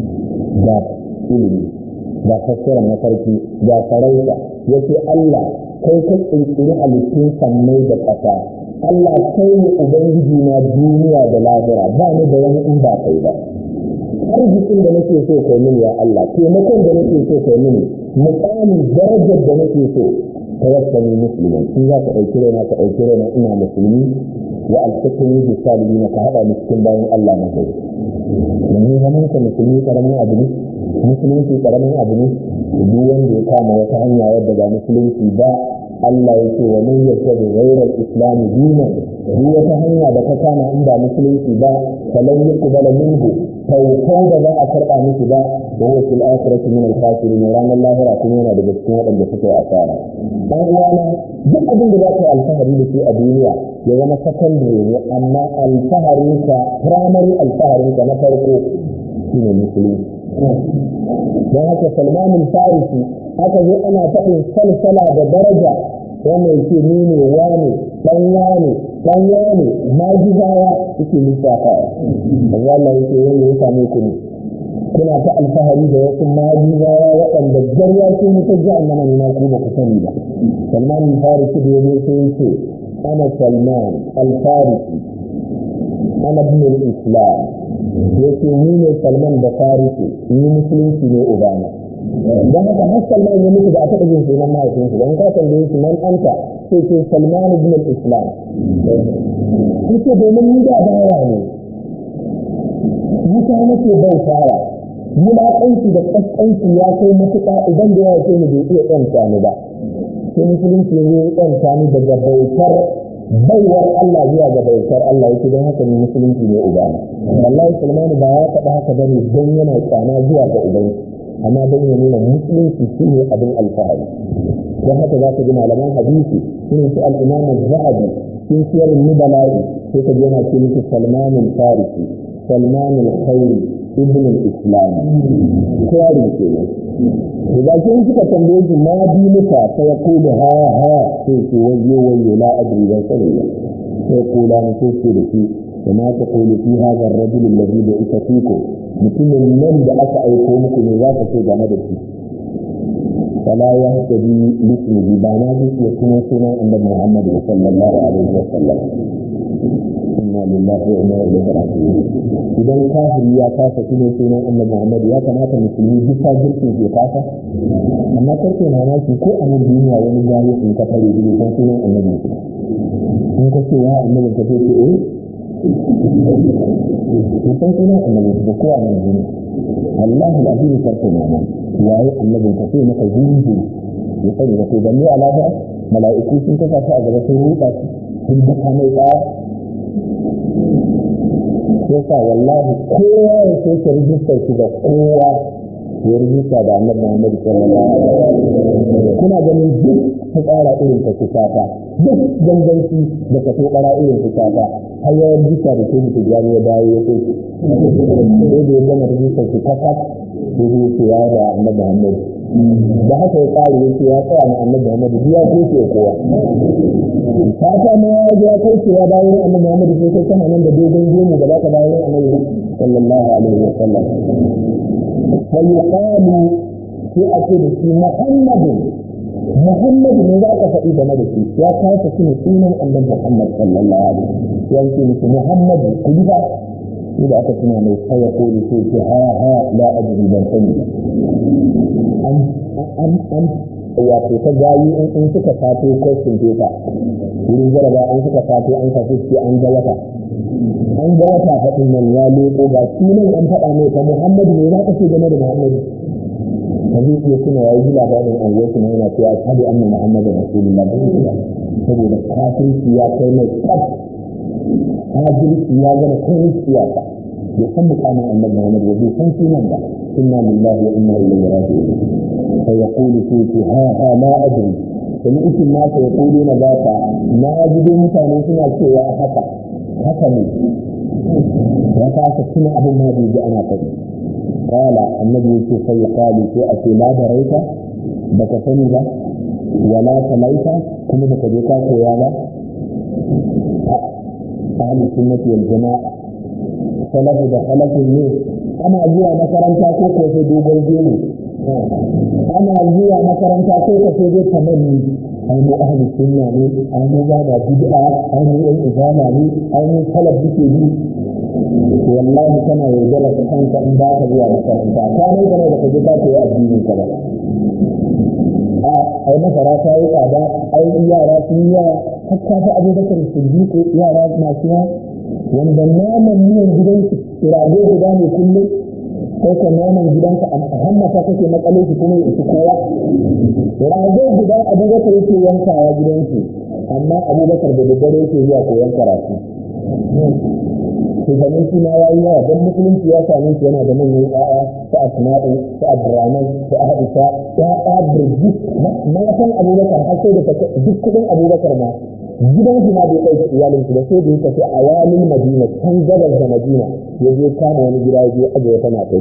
ga ilimi ga fassarar mafarki ga sarauta ya ce allah kai ka ƙirƙiri halittun sammai da ƙasa allah kai ne ubangiji na duniya da lahira ba ni da wani in ba kai ba arzikin da nake so kai mini ya allah taimakon da nake so kai mini mukamin darajar da nake so tawassani musliman in za ka ɗauki raina ka ɗauki raina ina musulmi wa alfatani bi salihin ka haɗa ni cikin bayan Allah na gari yanzu zaman ka musulmi karamin abu ne musulunci karamin abu ne duk wanda ya kama wata hanya wadda ba musulunci ba Allah ya ce wa man yattabi ghayra al-islam dinan duk wata hanya da ka kama in ba musulunci ba falan yuqbala minhu tawfan da za a karɓa miki ba da huwa fil akhirati min al-khasirin ranar lahira kuma yana daga cikin waɗanda suka yi asara dan uwana duk abin da za ka yi alfahari da shi a duniya ya zama secondary ne amma alfaharin ka primary alfaharin ka na farko shine musulunci don haka salmanin farisi aka zo ana faɗin salsala da daraja wannan yake ni ne wane dan wane dan wane majizawa yake lissafawa Allah Allah yake wanda ya same ku ne kuna ta alfahari da wasu majizawa waɗanda garya ce mutu ji annama ne na ku ba ku sani ba salman farisi da yazo sai yake ana salman alfarisi ana bin islam yake ni ne salman da farisi ni musulunci ne ubana don haka har salman ya mutu da a taɓa jin sunan mahaifinsu don ka tambaye shi man anta sai ce salman ibn islam yake domin ni da bawa ne wuta nake bautawa wulaƙanci da ƙasƙanci ya kai matuƙa idan da yawa ce ni bai iya ɗanta ni ba sai musulunci ya yi ɗanta ni daga bautar baiwar Allah zuwa ga bautar Allah yake don haka ni musulunci ne ubana wallahi sulmanu ba ya faɗa haka bane don yana tsana zuwa ga ubanci amma don ya nuna musulunci shi ne abin alfahari don haka za ka ji malaman hadisi irin su al-imam zahabi sun siyar nubala'i sai ka ji yana ce musu salmanin farisi salman al-khayr ibn al-islam kiyarin kenan da kin suka tambaye shi ma dinuka sai ya kula ha ha sai ce wayo wayo la adri ban sani ba sai kula ne sai ce da shi وما تقول في هذا الرجل الذي بعث فيكم mutumin nan da aka aiko muku ne za ka ce game da shi fala ya tabi lismihi ba na zai iya kuma sunan annabi Muhammad sallallahu alaihi wa sallam inna lillahi wa inna ilaihi raji'un idan kafiri ya kasa kuma sunan annabi Muhammad ya kamata musulmi duk ta girkin ke kasa amma karke mamaki ko a nan duniya wani gari in ka tare da san sunan annabi in ka ce ya annabi ka ce eh mutum suna annabi da kowa mai jini wallahi da abin karfe na nan yayi annabi ka sai maka jini jini ya sani da kai ne alaka mala'iku sun kasa shi a gaba sun ruɗa sun daka mai tsaya sai sa wallahi kowa ya sai ka rijistar shi da kowa ya rijista da annabi Muhammad sallallahu alaihi wasallam kuna ganin duk ta tsara irin ta kusata duk ganganci da ka to bara irin kusata har ya rijista da ke mutu jami ya dawo ya sai sai da ya gama rijistar shi kakat sai da yake ya da annabi Muhammad da haka ya tsari ya ce ya tsaya na annabi Muhammad ya kai ce kowa fata ma ya ga ya kai ce ya dawo annabi Muhammad sai kai kana nan da dogon gemu da baka dawo annabi sallallahu alaihi wasallam فيقال في أكيد في محمد محمد من ذاك فإذا مدتي يا كيف سنة أن محمد صلى الله عليه وسلم يمكن محمد كذا إذا أتتنا من فيقول في ها ها لا أدري من سنة أم أم أم wato ta gayi in suka fato question paper wurin jaraba an suka fato an fato ce an ga wata an ga wata faɗin nan ya leko ga sunan an faɗa mai ta muhammadu ne za ka ce game da muhammadu ba zai iya suna ya yi labarin an wasu na yana cewa ashhadu anna muhammadu rasulullah ba zai ba saboda kafirci ya kai mai kaf kafirci ya gana kai siyasa bai san mukamin annabi muhammadu ba bai san sunan ba inna lillahi wa inna ilaihi raji'un فيقول فيك ها ها لا أدري سمعت الناس يقولون ذاك ما أجد متى سنة سوى حتى حتى وكاك سنة أبو ما بيجي أنا قد قال النبي فيقال في أتي لا دريت بك سنة ولا سميت كم بك جيكا كيالا أهل السنة والجماعة سلف دخلت النور أنا أجي مكرمتا كوكو في دوبل جيني ana zuwa makaranta ko ka sai dai tamanni ai mu ahli sunna ne ai mu ba da bid'a ai mu yan izama ne ai mu salaf duke bi wallahi kana yaudara ka kanka in ba ka zuwa makaranta ka ne kana da kaje ka koyi addinin ka ba a ai masara ta yi tsada ai yara sun yi yawa hakka ta abubakar siddiq yara masu yawa wanda naman miyan gidansu rago guda ne kullum sai ka naman gidanka a hammata kake matsale shi kuma ya isi kowa rago guda abubakar yake yankawa gidansu amma abubakar da daddare yake zuwa koyon karatu shugaban shi ma ya yi yawa don musulunci ya same shi yana da manyan ƴaƴa su asma'u su abdurrahman su aisha ƴaƴa birjit matan abubakar har sai da duk kudin abubakar ma gidan shi ma bai ɗauki iyalin shi da sai da ya tafi a walin madina can gabas da madina ya je kama wani gida ya je aje wata mata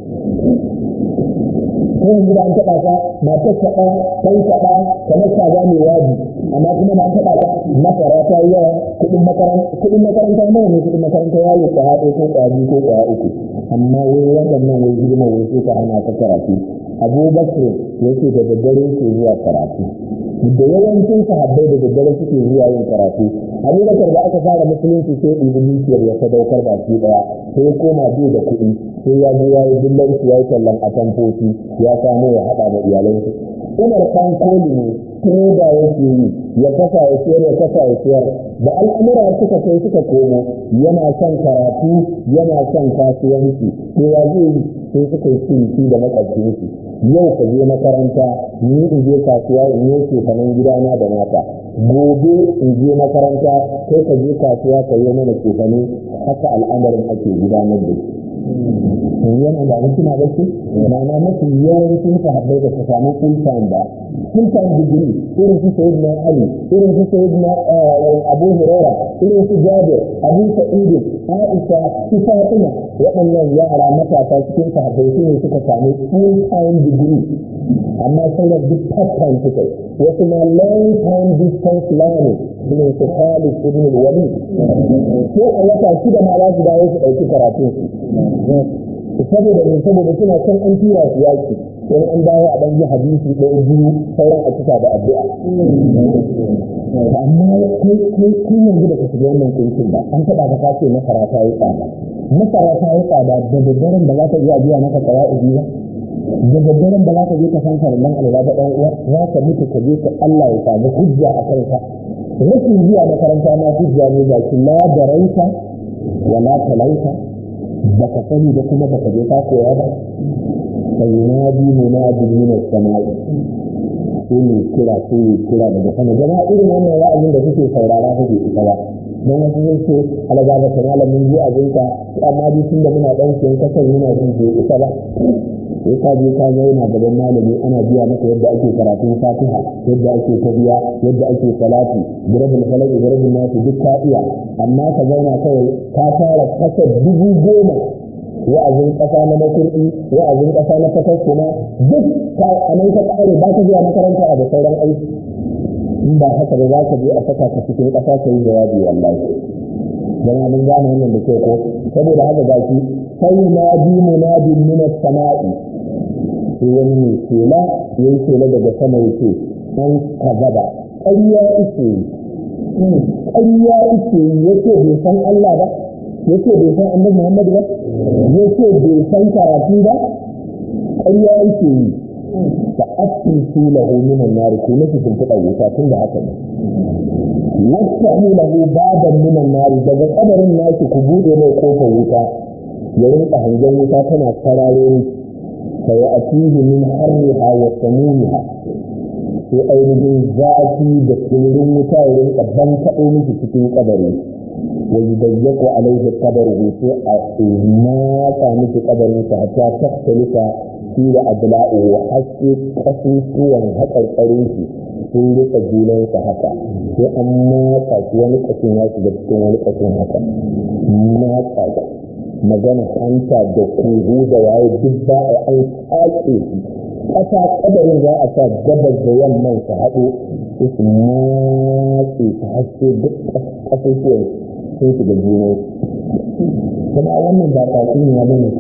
ko yanzu da an taɓa ka matar ka ɗaya ɗan ka ɗaya kamar ka ga mai waji amma kuma da an taɓa ka masara ta yi yawa kuɗin makaranta kuɗin makaranta nawa ne kuɗin makaranta ya yi kwaya ɗaya ko kwaya biyu ko kwaya uku amma wai waɗannan wai hidima wai sai ka hana ta karatu abubakar yake da daddare yake zuwa karatu da yawancin sahabbai da daddare suke zuwa yin karatu abubakar da aka fara musulunci sai ɗibi dukiyar ya sadaukar baki ɗaya sai koma bai da kuɗi sai ya je ya yi dillanci ya yi tallan a tamfofi ya samu ya haɗa da iyalansu umar kan koli ne trader yake yi ya kasa ya siyar ya kasa ya siyar da al'amura suka kai suka komo yana son karatu yana son kasuwanci sai ya zai yi sai suka yi ciniki da makwabcinsu yau ka je makaranta ni in je kasuwa in yi ce kaman gidana da mata gobe in je makaranta kai ka je kasuwa ka yi mana cefane haka al'amarin ake gudanar da shi yana da hikima ba ce ma'ana mafi yawancin sahabbai da su samu full time ba full time degree irin su sayyid na ali irin su sayyid na abu huraira irin su jabir abu sa'id aisha su fatima waɗannan yara matasa cikin sahabbai su ne suka samu full time degree amma sauran duk part time suka yi wasu ma long time distance learning irin su khalid ibn al-walid ko a wata shida ma za su dawo su ɗauki karatun su saboda ne saboda suna can an tura su yaki wani an dawo a ɗanyi hadisi ɗaya biyu sauran a cika da addu'a amma kai kai kai yanzu da ka shiga wannan kuncin ba an taɓa ka kace masara ta yi tsada masara ta yi tsada da daddaren da za ka iya biya maka ƙawa'idi ba da daddaren da za ka je ka san farallan alwa da ɗan uwa za ka mutu ka je ka Allah ya samu hujja a kanka rashin zuwa makaranta ma hujja ne ga shi la daraita wala talaita baka sani da kuma baka je ka koya ba sai yunadi munadi min as-sama'i sai ne kira sai ne kira daga sama jama'a irin wannan wa'azin da kuke saurara kuke ita ba don wasu zai ce alaga ga kan alamin ji abinka amma dai tunda muna dan siyan kasar yana jin bai ita ba sai ka je ka zauna gaban malami ana biya maka yadda ake karatun fatiha yadda ake tabiya yadda ake salati birabul falaq birabul nasu duk ka iya amma ka zauna kawai ka fara kasar dubu goma wa'azin kasa na makurdi wa'azin kasa na fatar kuma duk ka anan ka kare ba ka zuwa makaranta da sauran aiki in ba haka ba za ka je a saka ka cikin kasa ka yi jawabi wallahi dan mun gane wannan da ke ko saboda haka gashi sai na bi munadin min as-sama'i sai wani mai shela ya yi shela daga sama ya ce an kazaba ƙarya ike yi ƙarya ike yi ya ce bai san Allah ba ya ce bai san annabi Muhammad ba ya ce bai san karatu ba ƙarya ike yi da askin su lahu minan nari ko na cikin kuɗa wuta tun da haka ne wata lahu baban minan nari daga kabarin naki ku buɗe mai kofar wuta ya rinka hangen wuta tana sararo فيأتيه من حرها وسمومها sai ainihin zafi da tsirin wuta ya rinka ban taɓo miki cikin kabari wa yudayyaku alaihi qabaruhu sai a matsa miki kabarin sa hatta taktalika fi da adla'u wa haske kasusuwan haƙarƙarin shi sun rika junansa haka sai an matsa shi wani ƙashin ya shiga cikin wani ƙashin haka matsa shi magana hanta da kuhu da waye duk ba a an tsake shi ƙasa ƙadarin za a sa gabas da yamman su haɗu su su matse su haske duk ƙasusuwan sun shiga juna kuma wannan ba tatsuniya ba ne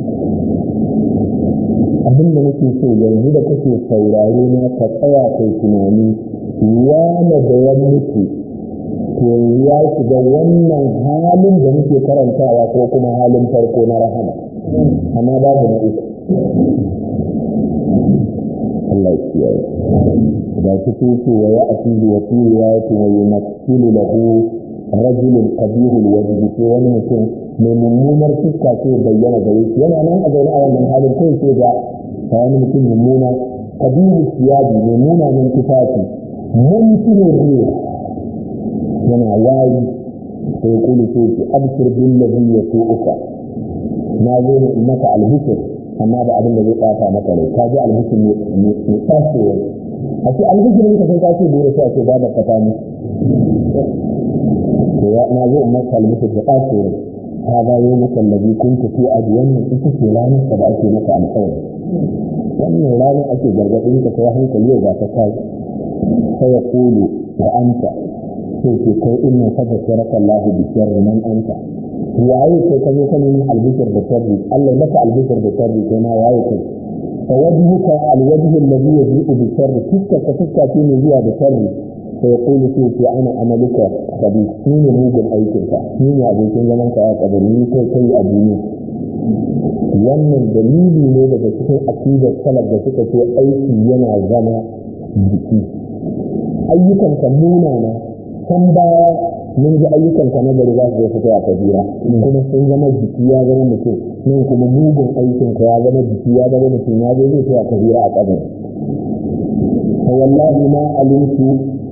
abin da nake so yanzu da kake saurare na ka tsaya kai tunani wane da ya mutu to ya shiga wannan halin da muke karantawa ko kuma halin farko na rahama amma babu na uku Allah ya kiyaye da su tuce wa ya atihi wa fi riwayati wa yumassilu lahu rajulun qabihul wajhi ko wani mutum mai mummunar fuska ce bayyana gare shi yana nan a zaune a wannan halin kai sai ga wani mutum mummuna qabihul siyabi mai munanan tufafi mumkinin ruwa yana wayi sai kuli sai ki abshir bil ladhi yasu'uka na zo ne in maka alhikr amma da abin da zai bata maka rai ka ji alhikr ne ne tashi a ce alhikr ne ka sai ka ce dole sai a ce babu ka tamu to ya na zo in maka alhikr da tashi هذا يومك الذي كنت في أديان ita ce ranar da ake maka alƙawari wannan ranar ake gargaɗin ka kai hankali yau ga ta kai sai ya kulu wa anta sai ke kai inna fa basharaka Allah bi sharri man anta waye kai ka zo ka nemi albishir da sharri Allah maka albishir da sharri kai ma waye kai fa wajhuka alwajh alladhi yaji'u bi sharri fiska ka fiska ce ne zuwa da sharri sai ya kulu sai ce ana amaluka kabi ni ne mugun aikin ka ni ne abokin zaman ka ya kabari ni kai kai a duniya wannan dalili ne daga cikin akidar salaf da suka ce aiki yana zama jiki ayyukan ka munana can baya mun ji ayyukan ka na gari za su fito a kabira kuma sun zama jiki ya zama mutum nan kuma mugun aikin ka ya zama jiki ya zama mutum ya zo zai a kabira a kabari fa wallahi ma alimtu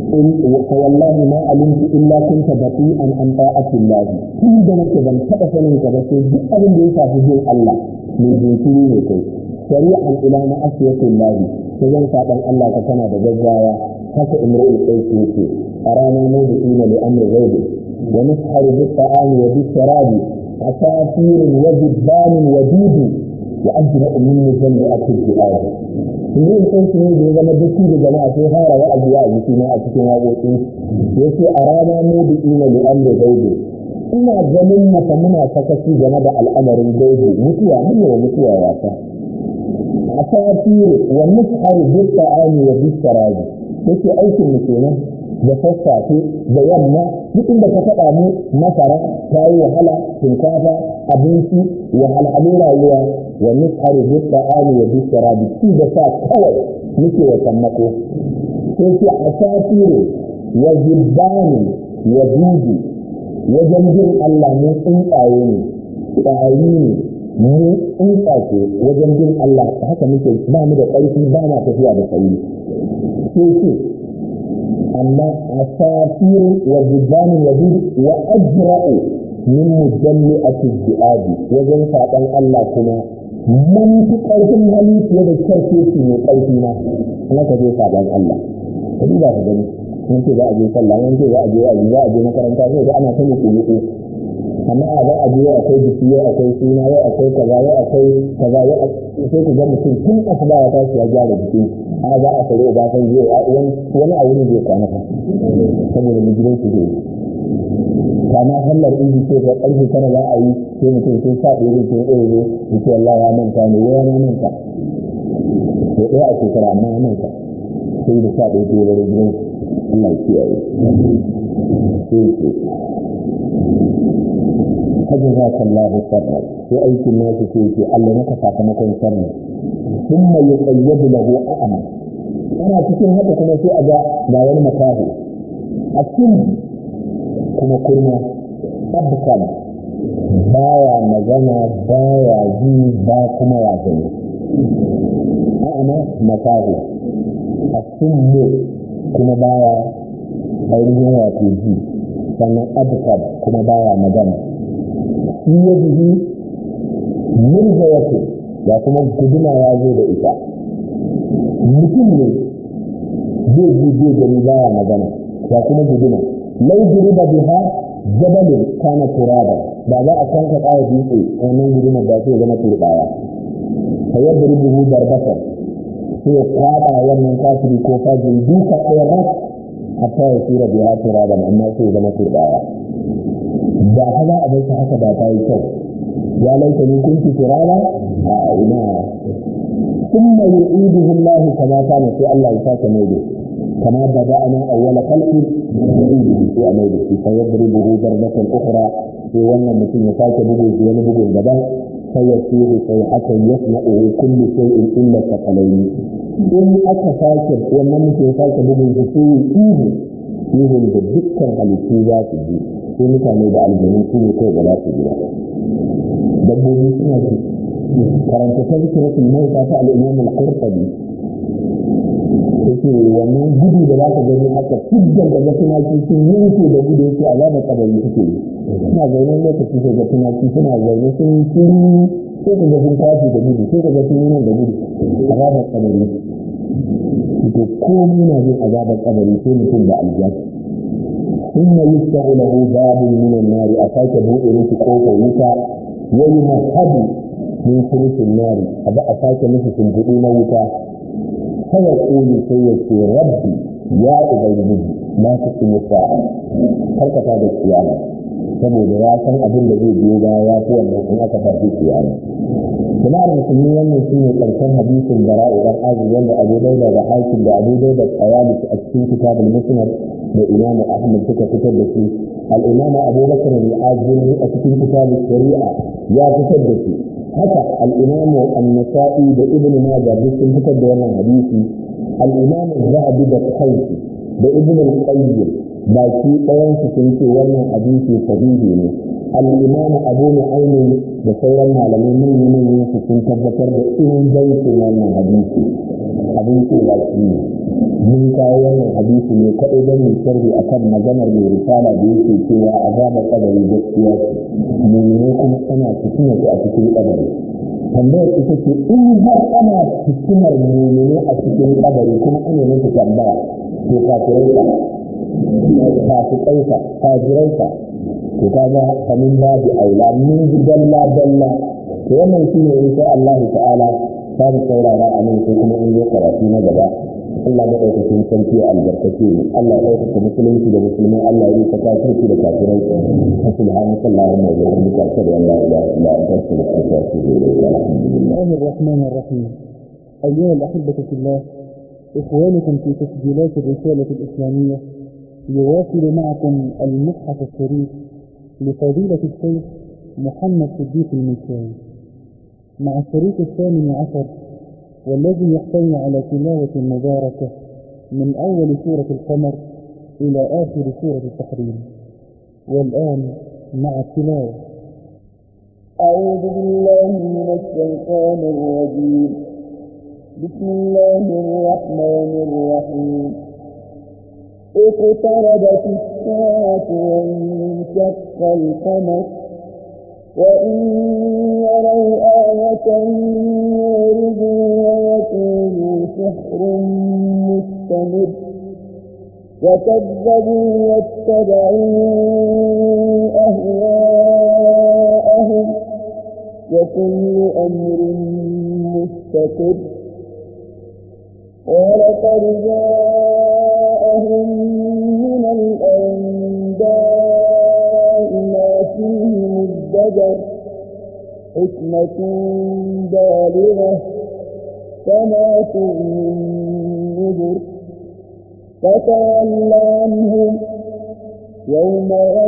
فوالله ما علمت إلا كنت بطيئا عن طاعة الله tun da nake ban taɓa sanin ka ba sai duk abin da ya shafi bin Allah mai jinkiri ne kai shari'an ila na asiyatin lahi sai zan saɓan Allah ka kana da gaggawa haka imra'ul qais yake a rana ne da ina li amri ghaibi wa nusharu bi ta'ami wa bi sharabi asafirin wa jibbanin wa dudu wa ajra'u min mujalla at-ti'ad yin kansu ne da ya zama duk da jama'a sai fara wa'azi a jiki na a cikin waƙoƙi yace a rana ne da ina li amri ghaibi ina ganin mata muna sakaci game da al'amarin gaibi mutuwa mun wa mutuwa wasa a safir wa nusharu bi ta'ami wa bi sharabi yake aikin mu kenan da sassafe da yamma duk inda ka faɗa mu masara ta yi wahala shinkafa abinci wahalhalun rayuwa wa nusharu bi ta'ami wa bi sharabi ci da sa kawai muke wa sammako sai ce a safir wa zibbani wa dudu wajen bin Allah mun tsuntsaye ne ƙwari ne mu tsuntsace wajen bin Allah haka muke ba mu da ƙarfi ba ma tafiya da sauri sai ce amma a safirin wa zibanin wa bin wa ajra'u min mujalli a tijji'adi wajen saɓan Allah kuma mun fi ƙarfin hali fiye da kyarkeci mai ƙarfi na kuma ka je saɓan Allah ka duba ka gani mun ce za a je sallah mun ce za a je wa'azi za a je makaranta sai da ana ta muku muku amma a za a je yau akwai biki yau akwai suna yau akwai kaza yau akwai kaza yau sai ku ga mutum tun asuba ya tashi ya gyara jiki a za a tare ba san zai wani a wuni zai kwana fa saboda mu gidan su zai kama sallar inji ce ko karfe tara za a yi sai mutum sai sa ɗaya zai ce ɗaya zai ya ce Allah ya manta ne ya na manta to ɗaya a shekara amma ya manta sai da sa ɗaya ta yi wani gidan Allah ya kiyaye sai ce hajji za ka Allah sarra sai aikin nasu sai ce Allah maka sakamakon sarra sun mai ya tsayyadu lahu a'ama ana cikin haka kuma sai a ga ga wani makahu a cikin kuma kurma abkan baya magana baya ji ba kuma ya gani a'ama makahu a cikin kuma baya ainihin wato ji sannan abkan kuma baya magana shi ya jihi murza yake ya kuma guduma ya zo da ita mutum ne zai ji zai gani baya magana ya kuma guduma lau da biha jabalin kana turaba da za a kanka kaya dutse wannan gudumar da ke zama turbaya fa yadda rubuhu barbatar sai ya kwaɗa wannan kafiri ko fajiri duka ɗaya rak hatta ya tura biha turaban amma sai zama turbaya da haza a bai haka da ta yi kyau ya laita ni kunti turaba a ina ثم يعيده الله كما كان في الله يساك ميده كما بدأنا أول خلق يعيده في أميده فيضربه ضربة أخرى في ون مثل يساك بده في بده الجبل فيصير صيحة يسمعه كل شيء إلا الثقلين إن أكفاك ون مثل يساك بده في إيه إيه بذكر على الشيء sai mutane da aljanu su ne kai ba za su jira dabbobi suna ji karanta ta zikiratul mauta ta al-imam al-qurtubi yake wannan gudu da za ka gani haka fiddan da tumaki sun yanke da gudu yake azabar kabari suke yi suna zaune lokaci sai ga tumaki suna zaune sun yi sai ka ga sun tashi da gudu sai ka ga sun yi nan da gudu azabar kabari to komai na jin azabar kabari sai mutum da aljanna ثم يفتح له باب من النار أتاك بؤر في قوة وتا ويمهد من فرش النار أبا أتاك مثل سنبؤون وتا فيقول سيدي ربي يا أبيض ما تقيم الساعة هل كتاب القيامة saboda ya san abin da zai biyo baya ya fi wannan in aka tafi kiyama jama'ar musulmi wannan shi ne karshen hadisin da ra'idan azu wanda abu dauda da hakim da abu dauda tsayali a cikin kitabul musnad da imamu ahmad suka fitar da shi al-imam abubakar al-azimi a cikin kitabul shari'a ya fitar da shi haka al-imam an-nasa'i da ibn majah duk sun fitar da wannan hadisi al-imam az-zahabi da kaifi da ibn al-qayyim baki ɗayan su sun ce wannan hadisi sahihi ne al-imam abu nu'aym da sauran malamai manyan manyan su sun tabbatar da ingancin wannan hadisi abin cewa shi ne mun kawo wannan hadisi ne kaɗai don mu sharhi akan maganar mai risala da yake cewa azabar kabari gaskiya ce menene kuma ana fitina a cikin kabari tambayar ita ce in har ana fitinar menene a cikin kabari kuma ana nufi tambaya to kafirai ka fasikai ka kafirai ka to kaga kamin babu aula mun ji dalla dalla to wannan shine insha Allah ta'ala za mu saurara a nan sai kuma in zo karatu na gaba Allah ya ɗaukakin sarki albarkace ne Allah ya ɗaukaka musulunci da musulmai Allah ya yi ta kafirci da kafirai subhanaka allahumma wa bihamdika ashhadu an la ilaha illa anta astaghfiruka wa atubu ilayk alhamdulillah الله الرحمن الرحيم أيها الأحبة في الله إخوانكم في تسجيلات الرسالة الإسلامية يواصل معكم المصحف الشريف لفضيلة الشيخ محمد صديق المنشاوي مع الشريط الثامن عشر والذي يحتوي على تلاوة مباركة من أول سورة القمر إلى آخر سورة التحريم والآن مع التلاوة أعوذ بالله من الشيطان الرجيم بسم الله الرحمن الرحيم اقتربت الساعة وانشق القمر وإن يروا آية يعرضوا ويقولوا سحر مستمر وكذبوا واتبعوا أهواءهم وكل أمر مستقر ولقد جاءهم من الأنباء ما فيه مزدجر حكمة بالغة فما تغني النذر فتول عنهم يوم